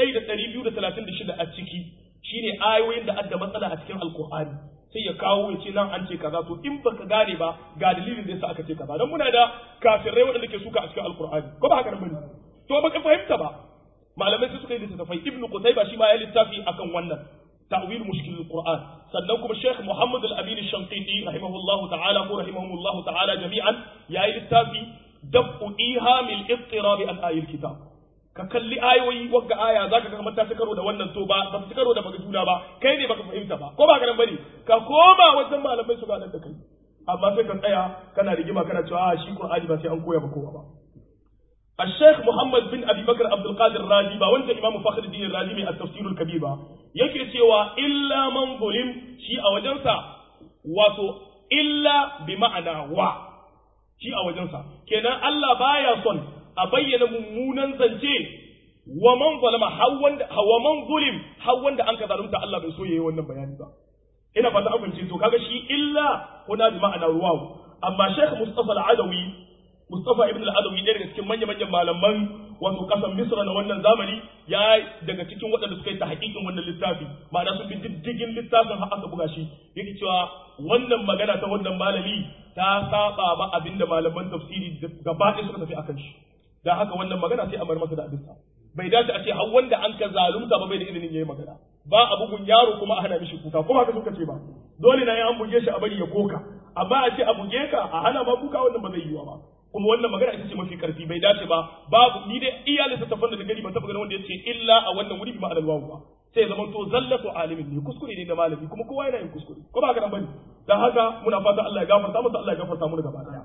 1236 a ciki shine ayoyin da adda matsala a cikin alkur'ani sai ya kawo ya ce nan an ce kaza to in baka gane ba ga dalilin da yasa aka ce kaza dan muna da kafirai waɗanda ke suka a cikin alkur'ani ko ba haka nan bane to baka fahimta ba malamai sai suka yi littattafai ibnu qutayba shi ma ya littafi akan wannan ta'wil mushkil alquran sannan kuma sheikh muhammad al-amin ash-shanqiti rahimahullahu ta'ala ko rahimahullahu ta'ala jami'an ya yi littafi dab'u ihamil ittirab an ayil kitab ka kalli ayoyi wagga aya zaka ga kamar ta ci karo da wannan to ba ba ci karo da baka juna ba kai ne baka fahimta ba ko ba ka nan bane ka koma wajen malamai su ganar da kai amma sai ka tsaya kana rigima kana cewa a shi qur'ani ba sai an koya ba kowa ba الشيخ محمد بن ابي بكر عبد القادر الرازي با wanda imamu fakhr الدين الرازي mai at-tafsir al-kabir ba yake cewa illa man zulim shi a wajensa wato illa bi ma'ana wa shi a wajensa kenan Allah baya son a bayyana mummunan zance wa man zalama har wanda wa man zulim har wanda an ka zalunta Allah bai so yayi wannan bayani ba ina fata an fahimce to kaga shi illa huna bi ma'ana ruwa amma Sheikh Mustafa al-Adawi Mustafa ibn al-Adawi ɗaya daga cikin manya-manyan malaman wato ƙasar Misra na wannan zamani ya daga cikin waɗanda suka yi ta haƙiƙin wannan littafi ma'ana sun bi diddigin littafin har aka buga shi yake cewa wannan magana ta wannan malami ta saba ba abinda malaman tafsiri gaba ɗaya suka tafi akan shi dan haka wannan magana sai a bar masa da abinsa bai dace a ce har wanda an ka zalunta ba bai da izinin yayi magana ba a bugun yaro kuma a hana mishi kuka kuma haka suka ce ba dole na yi an buge shi a bari ya koka amma a ce a buge ka a hana ma kuka wannan ba zai yiwa ba kuma wannan magana ita ce mafi karfi bai dace ba babu ni dai iya littattafan da gani ban taɓa ganin wanda ya ce illa a wannan wuri bi ma'anar wawu ba sai zaman to zallatu alimin ne kuskure ne da malami kuma kowa yana yin kuskure ko ba haka nan bane dan haka muna fata Allah ya gafarta masa Allah ya gafarta mu gaba daya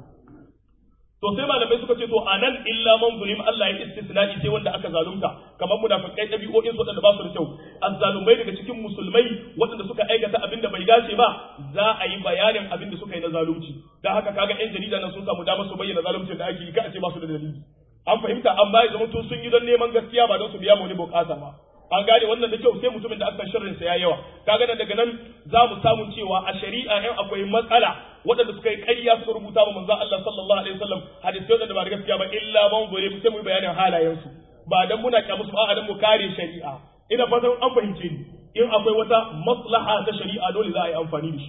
to sai malamai suka ce to anan illa man zulim Allah ya istisna'i sai wanda aka zalunta kamar munafikai dabi'o'in su wadanda ba su da kyau azzalumai daga cikin musulmai wadanda suka aikata abin da bai dace ba za a yi bayanin abin da suka yi na zalunci dan haka kaga yan jarida nan sun samu damar su bayyana zaluncin da ake yi ka a ce ba su da dalili an fahimta amma ya zama to sun yi don neman gaskiya ba don su biya mu wani bukata ba an gane wannan da kyau sai mutumin da aka sharrin sa ya yawa kaga daga nan za mu samu cewa a shari'a in akwai matsala waɗanda suka yi ƙarya suka rubuta wa manzo Allah sallallahu alaihi wasallam hadisi waɗanda ba da gaskiya ba illa man gore sai mu bayanin halayen su ba dan muna kyamu su ba dan mu kare shari'a ina fatan an fahimce ni in akwai wata maslaha ta shari'a dole za a yi amfani da shi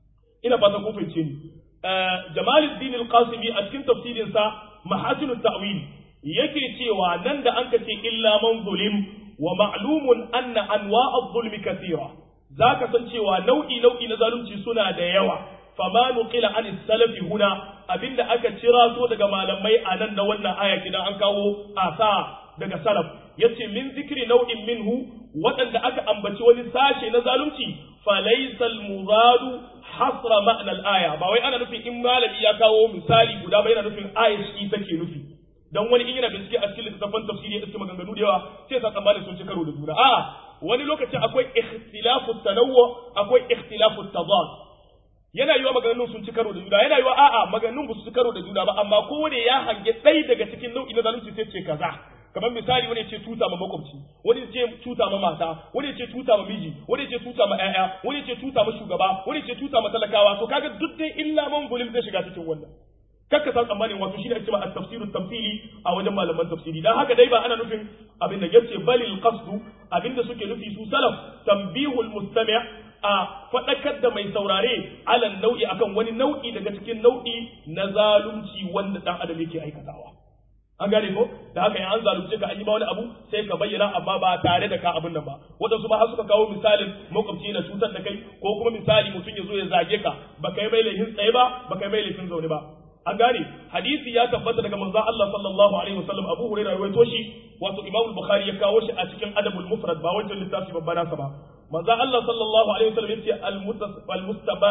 ina fatan kun fahimce ni Jamaluddin al-Qasimi a cikin tafsirin sa Mahasinut Ta'wil yake cewa nan da an ce illa man zulim wa ma'lumun anna anwa adh-dhulmi kathira zaka san cewa nau'i nau'i na zalunci suna da yawa fama nuqila an salafi huna abinda aka cira so daga malamai a nan na wannan aya kidan an kawo asa daga salaf yace min zikri nau'in minhu waɗanda aka ambaci wani sashe na zalunci falaysa al-muradu hasra ma'na al-aya ba wai ana nufin in malami ya kawo misali guda ba yana nufin aya shi take nufi dan wani in yana bincike a cikin littattafan tafsiri ya iske maganganu da yawa sai sa tsammanin sun ci karo da juna a wani lokacin akwai ikhtilafu tanawwu akwai ikhtilafu tadad yana yiwa maganganun sun ci karo da juna yana yiwa a'a maganganun ba su ci karo da juna ba amma kowane ya hange ɗaya daga cikin nau'i na zalunci sai ce kaza kamar misali wani ce tuta ma makwabci wani ce tuta ma mata wani ce tuta ma miji wani ce tuta ma ƴaƴa wani ce tuta ma shugaba wani ce tuta ma talakawa to kaga duk dai illa man gulim zai shiga cikin wannan kakka san tsammanin wato shine ake cewa at-tafsir tamthili a wajen malaman tafsiri dan haka dai ba ana nufin abin da yace balil qasdu abin da suke nufi su salaf tanbihul mustami' a fadakar da mai saurare alan nau'i akan wani nau'i daga cikin nau'i na zalunci wanda dan adam yake aikatawa an gane ko da haka in an zalunce ka an yi ba wani abu sai ka bayyana amma ba tare da ka abin nan ba waɗansu ma har suka kawo misalin makwabci na cutar da kai ko kuma misali mutum ya zo ya zage ka ba kai mai laifin tsaye ba ba kai mai laifin zaune ba an gane hadisi ya tabbata daga manzon Allah sallallahu alaihi wasallam Abu Hurairah ya rawaito shi wato Imam Bukhari ya kawo shi a cikin Adabul Mufrad ba wancan littafi babba nasa ba manzon Allah sallallahu alaihi wasallam yace al-mustaba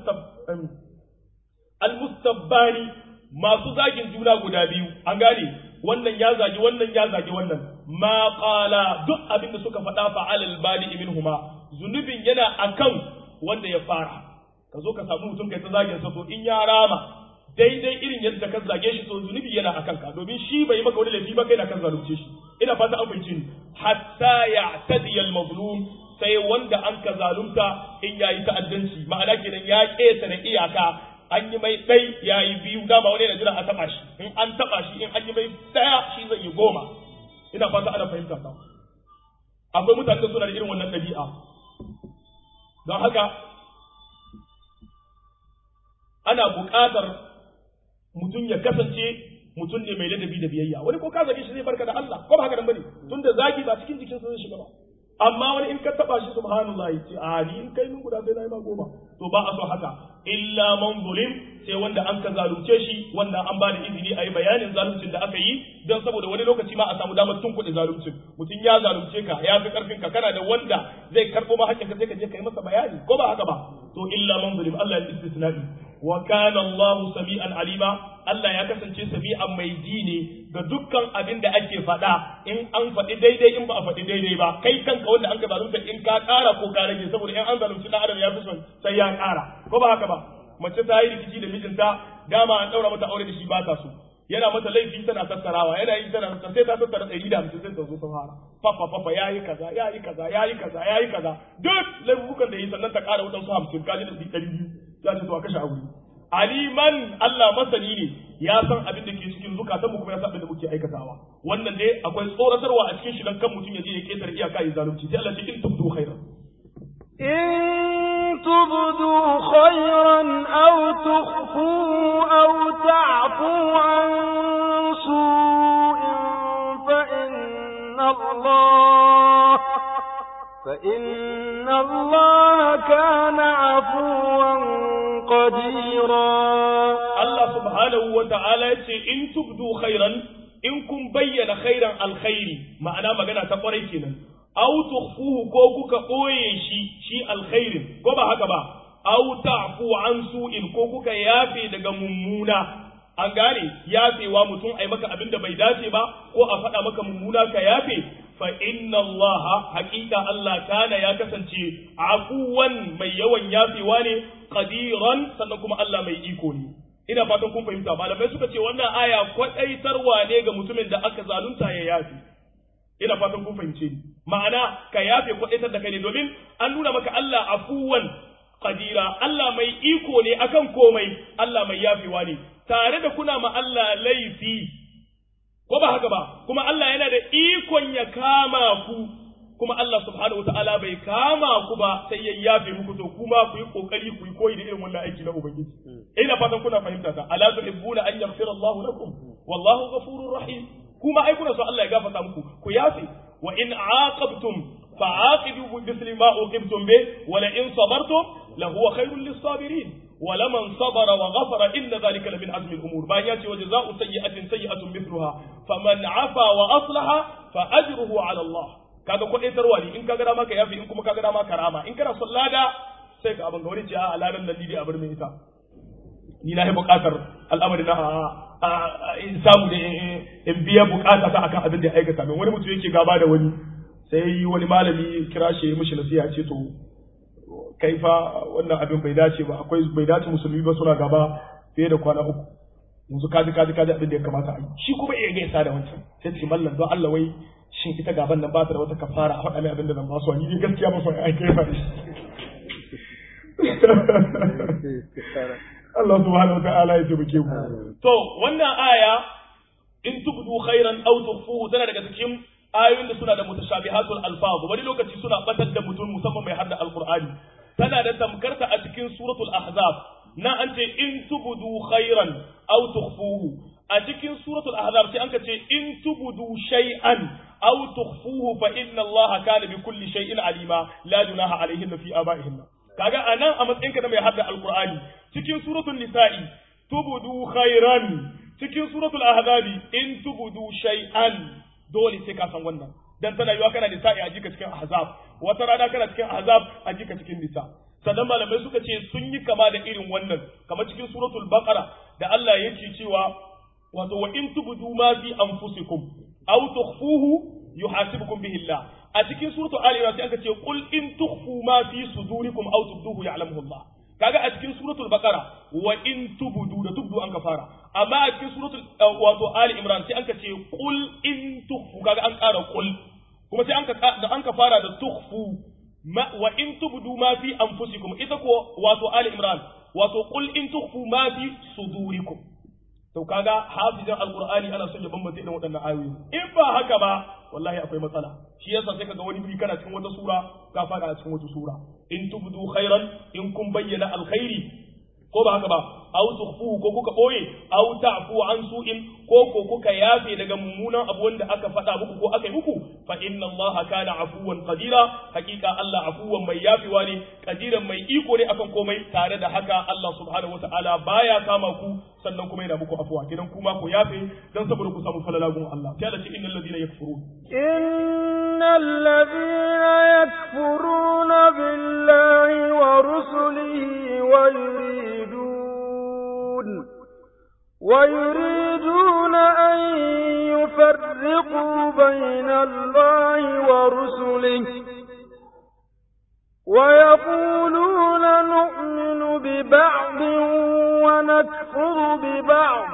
al-mustabbani masu zagin juna guda biyu an gane wannan ya zagi wannan ya zagi wannan ma qala duk abin da suka faɗa fa alal bali minhuma zunubin yana akan wanda ya fara ka zo ka samu mutum kai ta zagin sa to in ya rama daidai irin yadda ka zage shi to zunubi yana akan ka domin shi bai maka wani laifi ba kai na kan zalunce shi ina fata an fahimci ni hatta ya'tadi al-mazlum sai wanda an ka zalunta in yayi ta'addanci ma'ana kenan ya ƙetare iyaka an yi mai ɗai ya yi biyu dama wani na jira a taɓa shi in an taɓa shi in an yi mai ɗaya shi zai yi goma ina fata ana fahimta ta akwai mutane da suna da irin wannan ɗabi'a don haka ana buƙatar mutum ya kasance mutum ne mai ladabi da biyayya wani ko ka zage shi zai barka da Allah ko ba haka nan bane tunda zagi ba cikin jikinsa zai shiga ba amma wani in ka taba shi subhanallahi ce a ni in kai min guda sai na yi ma goma to ba a so haka illa man zulim sai wanda an ka zalunce shi wanda an ba da izini a yi bayanin zaluncin da aka yi don saboda wani lokaci ma a samu damar tun kuɗi zaluncin mutum ya zalunce ka ya fi karfin ka kana da wanda zai karɓo ma hakkin ka sai ka je ka yi masa bayani ko ba haka ba to illa man zulim Allah ya istisna'i wa kana Allah sami'an alima Allah ya kasance sami'an mai ji ne ga dukkan abin da ake faɗa in an faɗi daidai in ba a faɗi daidai ba kai kanka wanda an ka zalunta in ka ƙara ko ka rage saboda in an zalunci na adam ya fi son sai ya ƙara ko ba haka ba mace ta yi rikici da mijinta dama an ɗaura mata aure da shi ba ta so yana mata laifi tana tattarawa yana yi tana tattara sai ta tattara ɗari da hamsin sai ta zo ta fara fafa fafa ya yi kaza ya yi kaza ya yi kaza ya yi kaza duk laifukan da yi sannan ta ƙara waɗansu hamsin kaji da ɗari biyu ya ce to a kashe aure aliman Allah masani ne ya san abin da ke cikin zukatan mu kuma ya san abin da muke aikatawa wannan dai akwai tsoratarwa a cikin shi dan kan mutum ya je ya ketare iyaka ya zalunci sai Allah ce in tubdu khairan إن تبدوا خيرا أو تخفوه أو تعفوا عن سوء فإن الله فإن الله كان عفوا قديرا Allah subhanahu wa ta'ala ya ce in tubdu khairan in kun bayyana khairan alkhairi ma'ana magana ta kwarai kenan aw tukhfuhu ko kuka ɓoye shi shi alkhairin ko ba haka ba aw ta'fu an su'in ko kuka yafe daga mummuna an gane yafewa mutum ai maka abin da bai dace ba ko a faɗa maka mummuna ka yafe fa inna Allah haƙiƙa Allah kana ya kasance afuwan mai yawan yafewa ne qadiran sannan kuma Allah mai iko ne ina fatan kun fahimta malamai suka ce wannan aya kwadaitarwa ne ga mutumin da aka zalunta ya yafe ina fatan kun fahimce ni ma'ana ka yafe kwadaitar da kai ne domin an nuna maka Allah afuwan qadira Allah mai iko ne akan komai Allah mai yafewa ne tare da kuna ma Allah laifi ko ba haka ba kuma Allah yana da ikon ya kama ku kuma Allah subhanahu wataala bai kama ku ba sai ya yafe muku to kuma ku yi kokari ku yi koyi da irin wannan aiki na ubangiji ina fatan kuna fahimta ta ala tuhibbuna an yaghfira Allahu lakum wallahu ghafurur rahim kuma ai kuna so Allah ya gafarta muku ku yafe wa in aqabtum fa'aqibu bi misli ma uqibtum bi wa la in sabartum la huwa khairul lis-sabirin ولمن صبر وغفر إن ذلك لمن عزم الأمور بان ياتي وجزاء سيئة سيئة مثلها فمن عفا وأصلح فأجره على الله kaga kwadaitarwa ne in kaga dama ka yafi in kuma kaga dama ka rama in kana son lada sai ka abin ga wani ce a ladan nan dai a bar mai ita ni na yi buƙatar al'amari na in samu da in biya buƙata ta akan abin da ya aikata min wani mutum yake gaba da wani sai wani malami kira shi ya mishi nasiha ce to kai fa wannan abin bai dace ba akwai bai dace musulmi ba suna gaba fiye da kwana uku yanzu kaji kaji kaji abin da ya kamata a yi shi kuma iya gaisa da wancan sai ce mallan don Allah wai shin ita gaban nan ba ta da wata kafara a faɗa mai abin da zan ba su ni gaskiya ba su ai kai ba Allah subhanahu wataala ya tabbake mu to wannan aya in tubdu khairan aw tukhfuhu tana daga cikin ayoyin da suna da mutashabihatul alfaz wani lokaci suna batar da mutum musamman mai hadda alqur'ani tana da tamkarta a cikin suratul ahzab na an ce in tubdu khairan aw tukhfuhu a cikin suratul ahzab sai anka ce in tubudu shay'an aw tukhfuhu fa inna allaha kana bi kulli shay'in alima la junaha alayhinna fi abaihinna kaga anan a matsayinka da mai hadda alqur'ani cikin suratul nisa'i tubudu khairan cikin suratul ahzabi in tubudu shay'an dole sai ka san wannan dan tana yiwa kana nisa'i a jika cikin ahzab wata rana kana cikin ahzab a jika cikin nisa sannan malamai suka ce sun yi kama da irin wannan kamar cikin suratul baqara da Allah yake cewa wato wa in tubudu ma fi anfusikum aw tukhfuhu yuhasibukum bihi Allah a cikin suratul ali imran sai aka ce qul in tukhfu ma fi sudurikum aw tubduhu ya'lamuhu Allah kaga a cikin suratul baqara wa in tubudu da tubdu an ka fara amma a cikin suratul wato ali imran sai aka ce qul in tukhfu kaga an ƙara qul kuma sai an ka da an ka fara da tukhfu ma wa in tubdu ma fi anfusikum ita ko wato ali imran wato qul in tukhfu ma fi sudurikum to kaga hafizin alqur'ani ana son ya bambanta irin waɗannan ayoyi in ba haka ba wallahi akwai matsala shi yasa sai kaga wani biri kana cikin wata sura ka fada a cikin wata sura in tubdu khairan in kun bayyana alkhairi ko ba haka ba aw tukhfuhu ko kuka boye aw ta'fu an su'in ko ko kuka yafe daga mummunan abu wanda aka faɗa muku ko aka yi muku fa inna allaha kana afuwan qadira hakika Allah afuwan mai yafewa ne qadiran mai iko ne akan komai tare da haka Allah subhanahu wataala baya kama ku sannan kuma yana muku afuwa kidan kuma ku yafe dan saboda ku samu falalagun Allah sai Allah ce innal ladina yakfurun innal ladina yakfuruna billahi wa rusulihi wa yuridun ويريدون أن يفرقوا بين الله ورسله ويقولون نؤمن ببعض ونكفر ببعض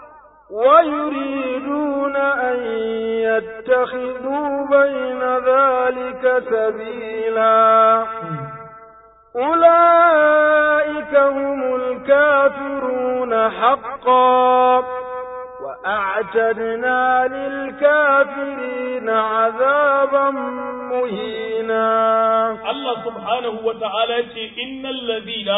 ويريدون أن يتخذوا بين ذلك سبيلا أولئك هم الكافرون حقا وأعتدنا للكافرين عذابا مهينا الله سبحانه وتعالى إن الذين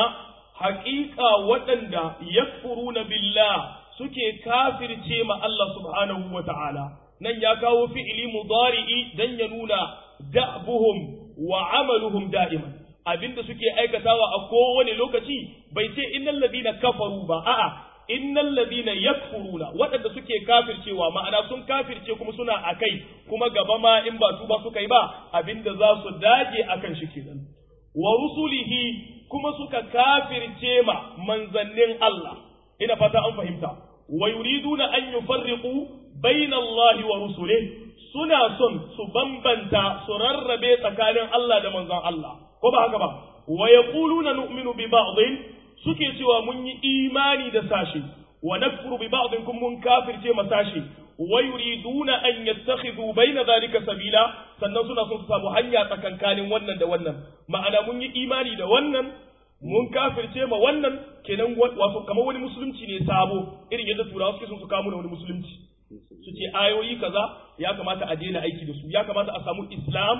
حقيقة وتندى يكفرون بالله suke kafirce ma Allah subhanahu wa ta'ala, nan ya kawo fi'ili mudari'i don ya nuna da'buhum wa amaluhum da'iman. abinda suke aikatawa a kowane lokaci bai ce innal ladina kafaru ba a'a innal ladina yakfuruna waɗanda suke kafircewa ma'ana sun kafirce kuma suna akai kuma gaba ma in ba su ba suka yi ba abinda za su dage akan shi kenan wa rusulihi kuma suka kafirce ma manzannin Allah ina fata an fahimta wa yuriduna an yufarriqu bayna Allah wa rusulihi suna son su bambanta su rarrabe tsakanin Allah da manzon Allah ko ba haka ba wa yaquluna nu'minu bi ba'dhin suke cewa mun yi imani da sashi wa nakfuru bi ba'dhin kun mun kafirce ma sashi wa yuriduna an yattakhidhu bayna dhalika sabila sannan suna son su samu hanya tsakankanin wannan da wannan ma'ana mun yi imani da wannan mun kafirce ma wannan kenan wato kamar wani musulunci ne sabo irin yadda turawa suke son su kawo da wani musulunci su ce ayoyi kaza ya kamata a daina aiki da su ya kamata a samu islam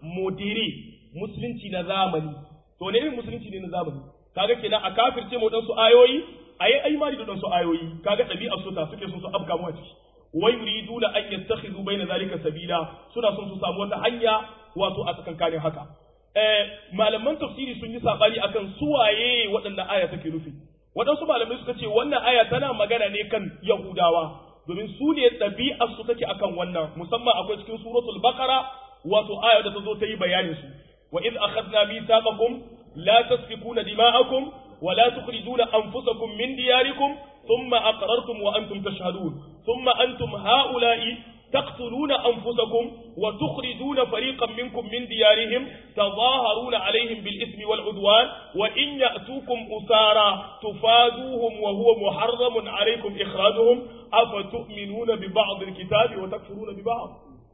modere musulunci na zamani to ne irin musulunci ne na zamani kaga kenan a kafirce mu su ayoyi a yi aimani da su ayoyi kaga ɗabi'ar su ta suke son su afka mu a ciki wai yuriduna an yattakhidhu baina zalika sabila suna son su samu wata hanya wato a tsakankanin haka eh malaman tafsiri sun yi sabani akan suwaye waɗannan aya take nufi waɗansu malamai suka ce wannan aya tana magana ne kan yahudawa domin su ne ɗabi'ar su take akan wannan musamman akwai cikin suratul baqara wato aya da ta zo ta yi bayanin su wa iz akhadna mithaqakum la tasfikuna dima'akum wa la tukhrijuna anfusakum min diyarikum thumma aqrartum wa antum tashhadun thumma antum ha'ula'i تقتلون أنفسكم وتخرجون فريقا منكم من ديارهم تظاهرون عليهم بالإثم والعدوان وإن يأتوكم أسارى تفادوهم وهو محرم عليكم إخراجهم أفتؤمنون ببعض الكتاب وتكفرون ببعض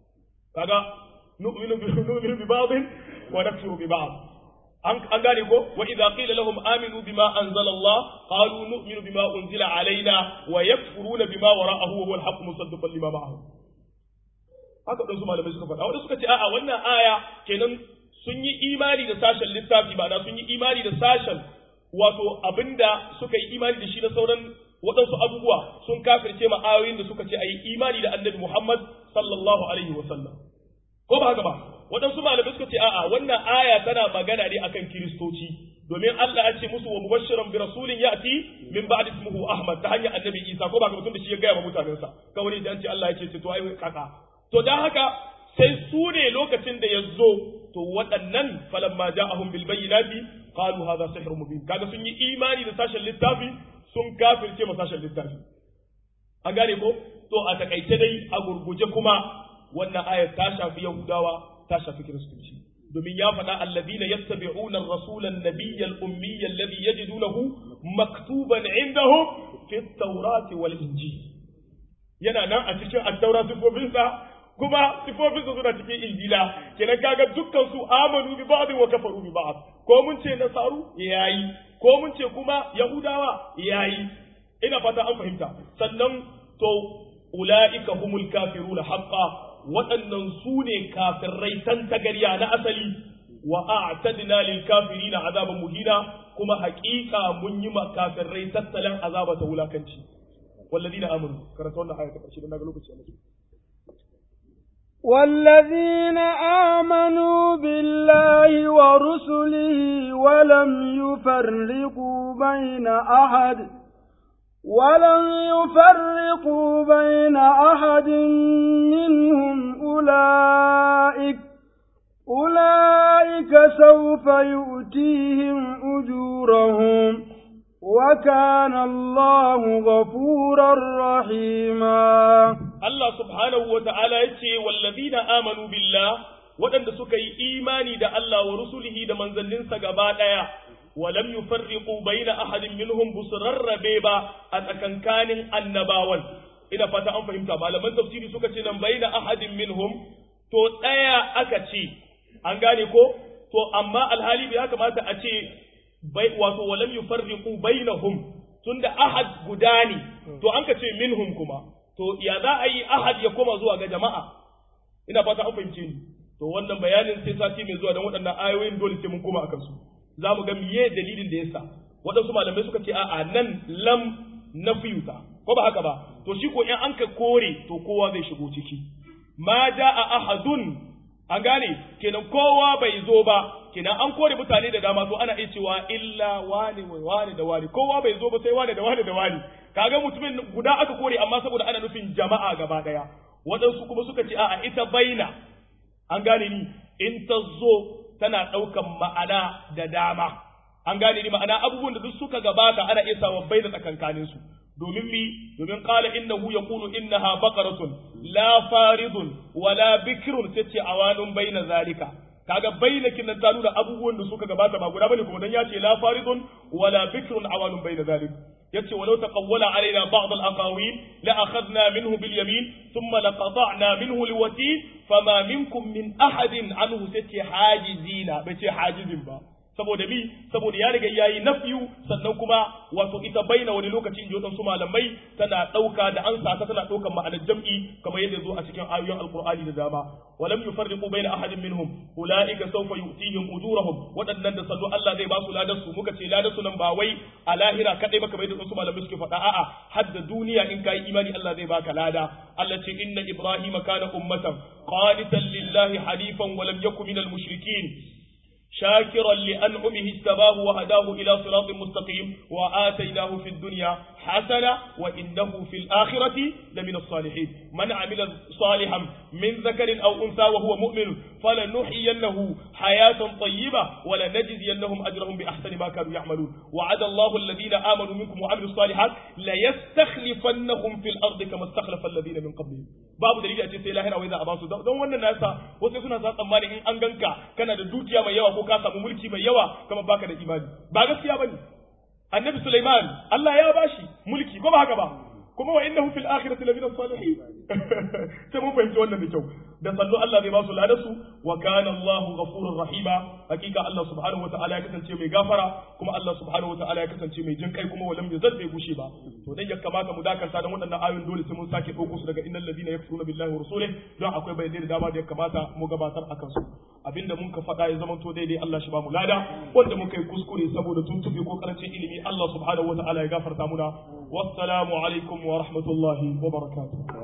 كذا نؤمن نؤمن ببعض ونكفر ببعض an gane ko wa idza qila lahum aminu bima anzala Allah qalu nu'minu bima unzila alaina wa yakfuruna bima wara'ahu wa huwa al-haqqu musaddiqan lima ma'ahu haka ɗansu malamai suka faɗa wanda suka ce a'a wannan aya kenan sun yi imani da sashen littafi ba na sun yi imani da sashen wato abinda suka yi imani da shi na sauran waɗansu abubuwa sun kafirce ma ayoyin da suka ce a yi imani da annabi Muhammad sallallahu alaihi wa sallam ko ba haka ba waɗansu malamai suka ce a'a wannan aya tana magana ne akan kiristoci domin Allah ya ce musu wa mubashiran bi rasulin ya'ti min ba'di ismihi Ahmad ta hanyar annabi Isa ko ba haka mutum da shi ya gaya wa mutanensa kawai da an ce Allah ya ce to ai kaka to dan haka sai su ne lokacin da ya zo to waɗannan falamma ja'ahum bil bayyinati qalu hadha sihrun mubin kaga sun yi imani da sashen littafi sun kafirce ma sashen littafi an gane ko to a takaice dai a gurguje kuma wannan ayar ta shafi yahudawa ta shafi kiristoci domin ya faɗa alladhina yattabi'una ar-rasula an-nabiyya al-ummiyya alladhi yajidunahu maktuban 'indahum fi at-taurati wal injil yana nan a cikin at-taura sifofinsa kuma sifofinsa suna cikin injila kenan kaga dukkan su amanu bi ba'd wa kafaru bi ba'd ko mun ce nasaru yayi ko mun ce kuma yahudawa yayi ina fata an fahimta sannan to ula'ika humul kafiruna haqqa waɗannan su ne kafirai tan tagariya na asali wa a'tadna lil kafirina azaban muhina kuma haƙiƙa mun yi ma kafirai tattalin azaba ta wulakanci walladina amanu karanta wannan aya ta ƙarshe dan naga lokaci ya والذين آمنوا بالله ورسله ولم يفرقوا بين أحد ولم يفرقوا بين أحد منهم أولئك أولئك سوف يؤتيهم أجورهم وكان الله غفورا رحيما Allah subhanahu wa ta'ala ya ce, Wallazina amanu billah waɗanda suka yi imani da Allah wa rusulihi da manzanninsa gaba ɗaya, walam yufarriqu baina ahadin minhum bu su rarrabe ba a tsakankanin annabawan. Ina fata an fahimta, malaman tafsiri suka ce nan baina ahadin minhum, to ɗaya aka ce, an gane ko? To, amma alhali bai kamata a ce, wato walam yufarriqu bainahum, tunda ahad guda ne, to an ka ce minhum kuma. to ya za a yi ahad ya koma zuwa ga jama'a ina fata an fahimce ni to wannan bayanin sai sati mai zuwa don waɗannan ayoyin dole sai mun koma akan su za mu ga miye dalilin da yasa waɗansu malamai suka ce a'a nan lam na fiyuta ko ba haka ba to shi ko in an ka kore to kowa zai shigo ciki ma a ahadun an gane kenan kowa bai zo ba kenan an kore mutane da dama to ana iya cewa illa wani wani da wani kowa bai zo ba sai wani da wani da wani kaga mutumin guda aka kore amma saboda ana nufin jama'a gaba daya waɗansu kuma suka ce a'a ita baina an gane ni in ta zo tana ɗaukan ma'ana da dama an gane ni ma'ana abubuwan da duk suka gabata ana iya sawa baina tsakankanin su domin mi domin qala innahu yaqulu innaha baqaratun la faridun wala bikrun tace awanun baina zalika kaga baina kinan ta nuna abubuwan da suka gabata ba guda bane kuma dan ya ce la faridun wala bikrun awanun baina zalika yace walau taqawwala alaina ba'd al-aqawil la akhadna minhu bil yamin thumma laqata'na minhu al-watin fama minkum min ahadin anhu tace hajizina bace hajizin ba saboda mi saboda ya riga yayi nafyu sannan kuma wato ita baina wani lokaci inji wadansu malamai tana dauka da an sata tana daukan ma'anar jam'i kamar yadda zo a cikin ayoyin alqur'ani da dama walam yufarriqu baina ahadin minhum ulaika sawfa yu'tihim ujurahum wadannan da sallu Allah zai ba su ladan su muka ce ladan su nan ba wai a lahira kadai ba kamar yadda wasu malamai suke faɗa a'a hadda duniya in kai imani Allah zai baka lada Allah ce inna ibrahima kana ummatan qanitan lillahi hanifan wa lam yakun minal mushrikin شاكرا لأنعمه اجتباه وهداه إلى صراط مستقيم وآتيناه في الدنيا حسنة وإنه في الآخرة لمن الصالحين من عمل صالحا من ذكر أو أنثى وهو مؤمن فلنحيينه حياة طيبة ولنجزينهم أجرهم بأحسن ما كانوا يعملون وعد الله الذين آمنوا منكم وعملوا الصالحات ليستخلفنهم في الأرض كما استخلف الذين من قبلهم babu dalili a ce sai lahira wai za a basu don wannan nasa wasu suna sa tsammani in an ganka kana da dukiya mai yawa ko ka samu mulki mai yawa kamar baka da imani ba gaskiya bane annabi Sulaiman Allah ya bashi mulki ko ba haka ba kuma wa innahu fil akhirati lamina salihin sai mun fahimci wannan da kyau da sallu Allah zai ba su ladasu wa kana Allah ghafurur rahima hakika Allah subhanahu wataala ya kasance mai gafara kuma Allah subhanahu wataala ya kasance mai jin kai kuma walam yazal bai gushe ba to dan ya kamata mu dakanta da waɗannan ayoyin dole sai mun sake ɗauko su daga innal ladina yakfuruna billahi wa rasulihi don akwai bayanai da dama da ya kamata mu gabatar akan su abinda mun ka faɗa ya zama to daidai Allah shi ba mu lada wanda mun kai kuskure saboda tuntuɓe ko karancin ilimi Allah subhanahu wataala ya gafarta muna wassalamu alaikum wa rahmatullahi wa barakatuh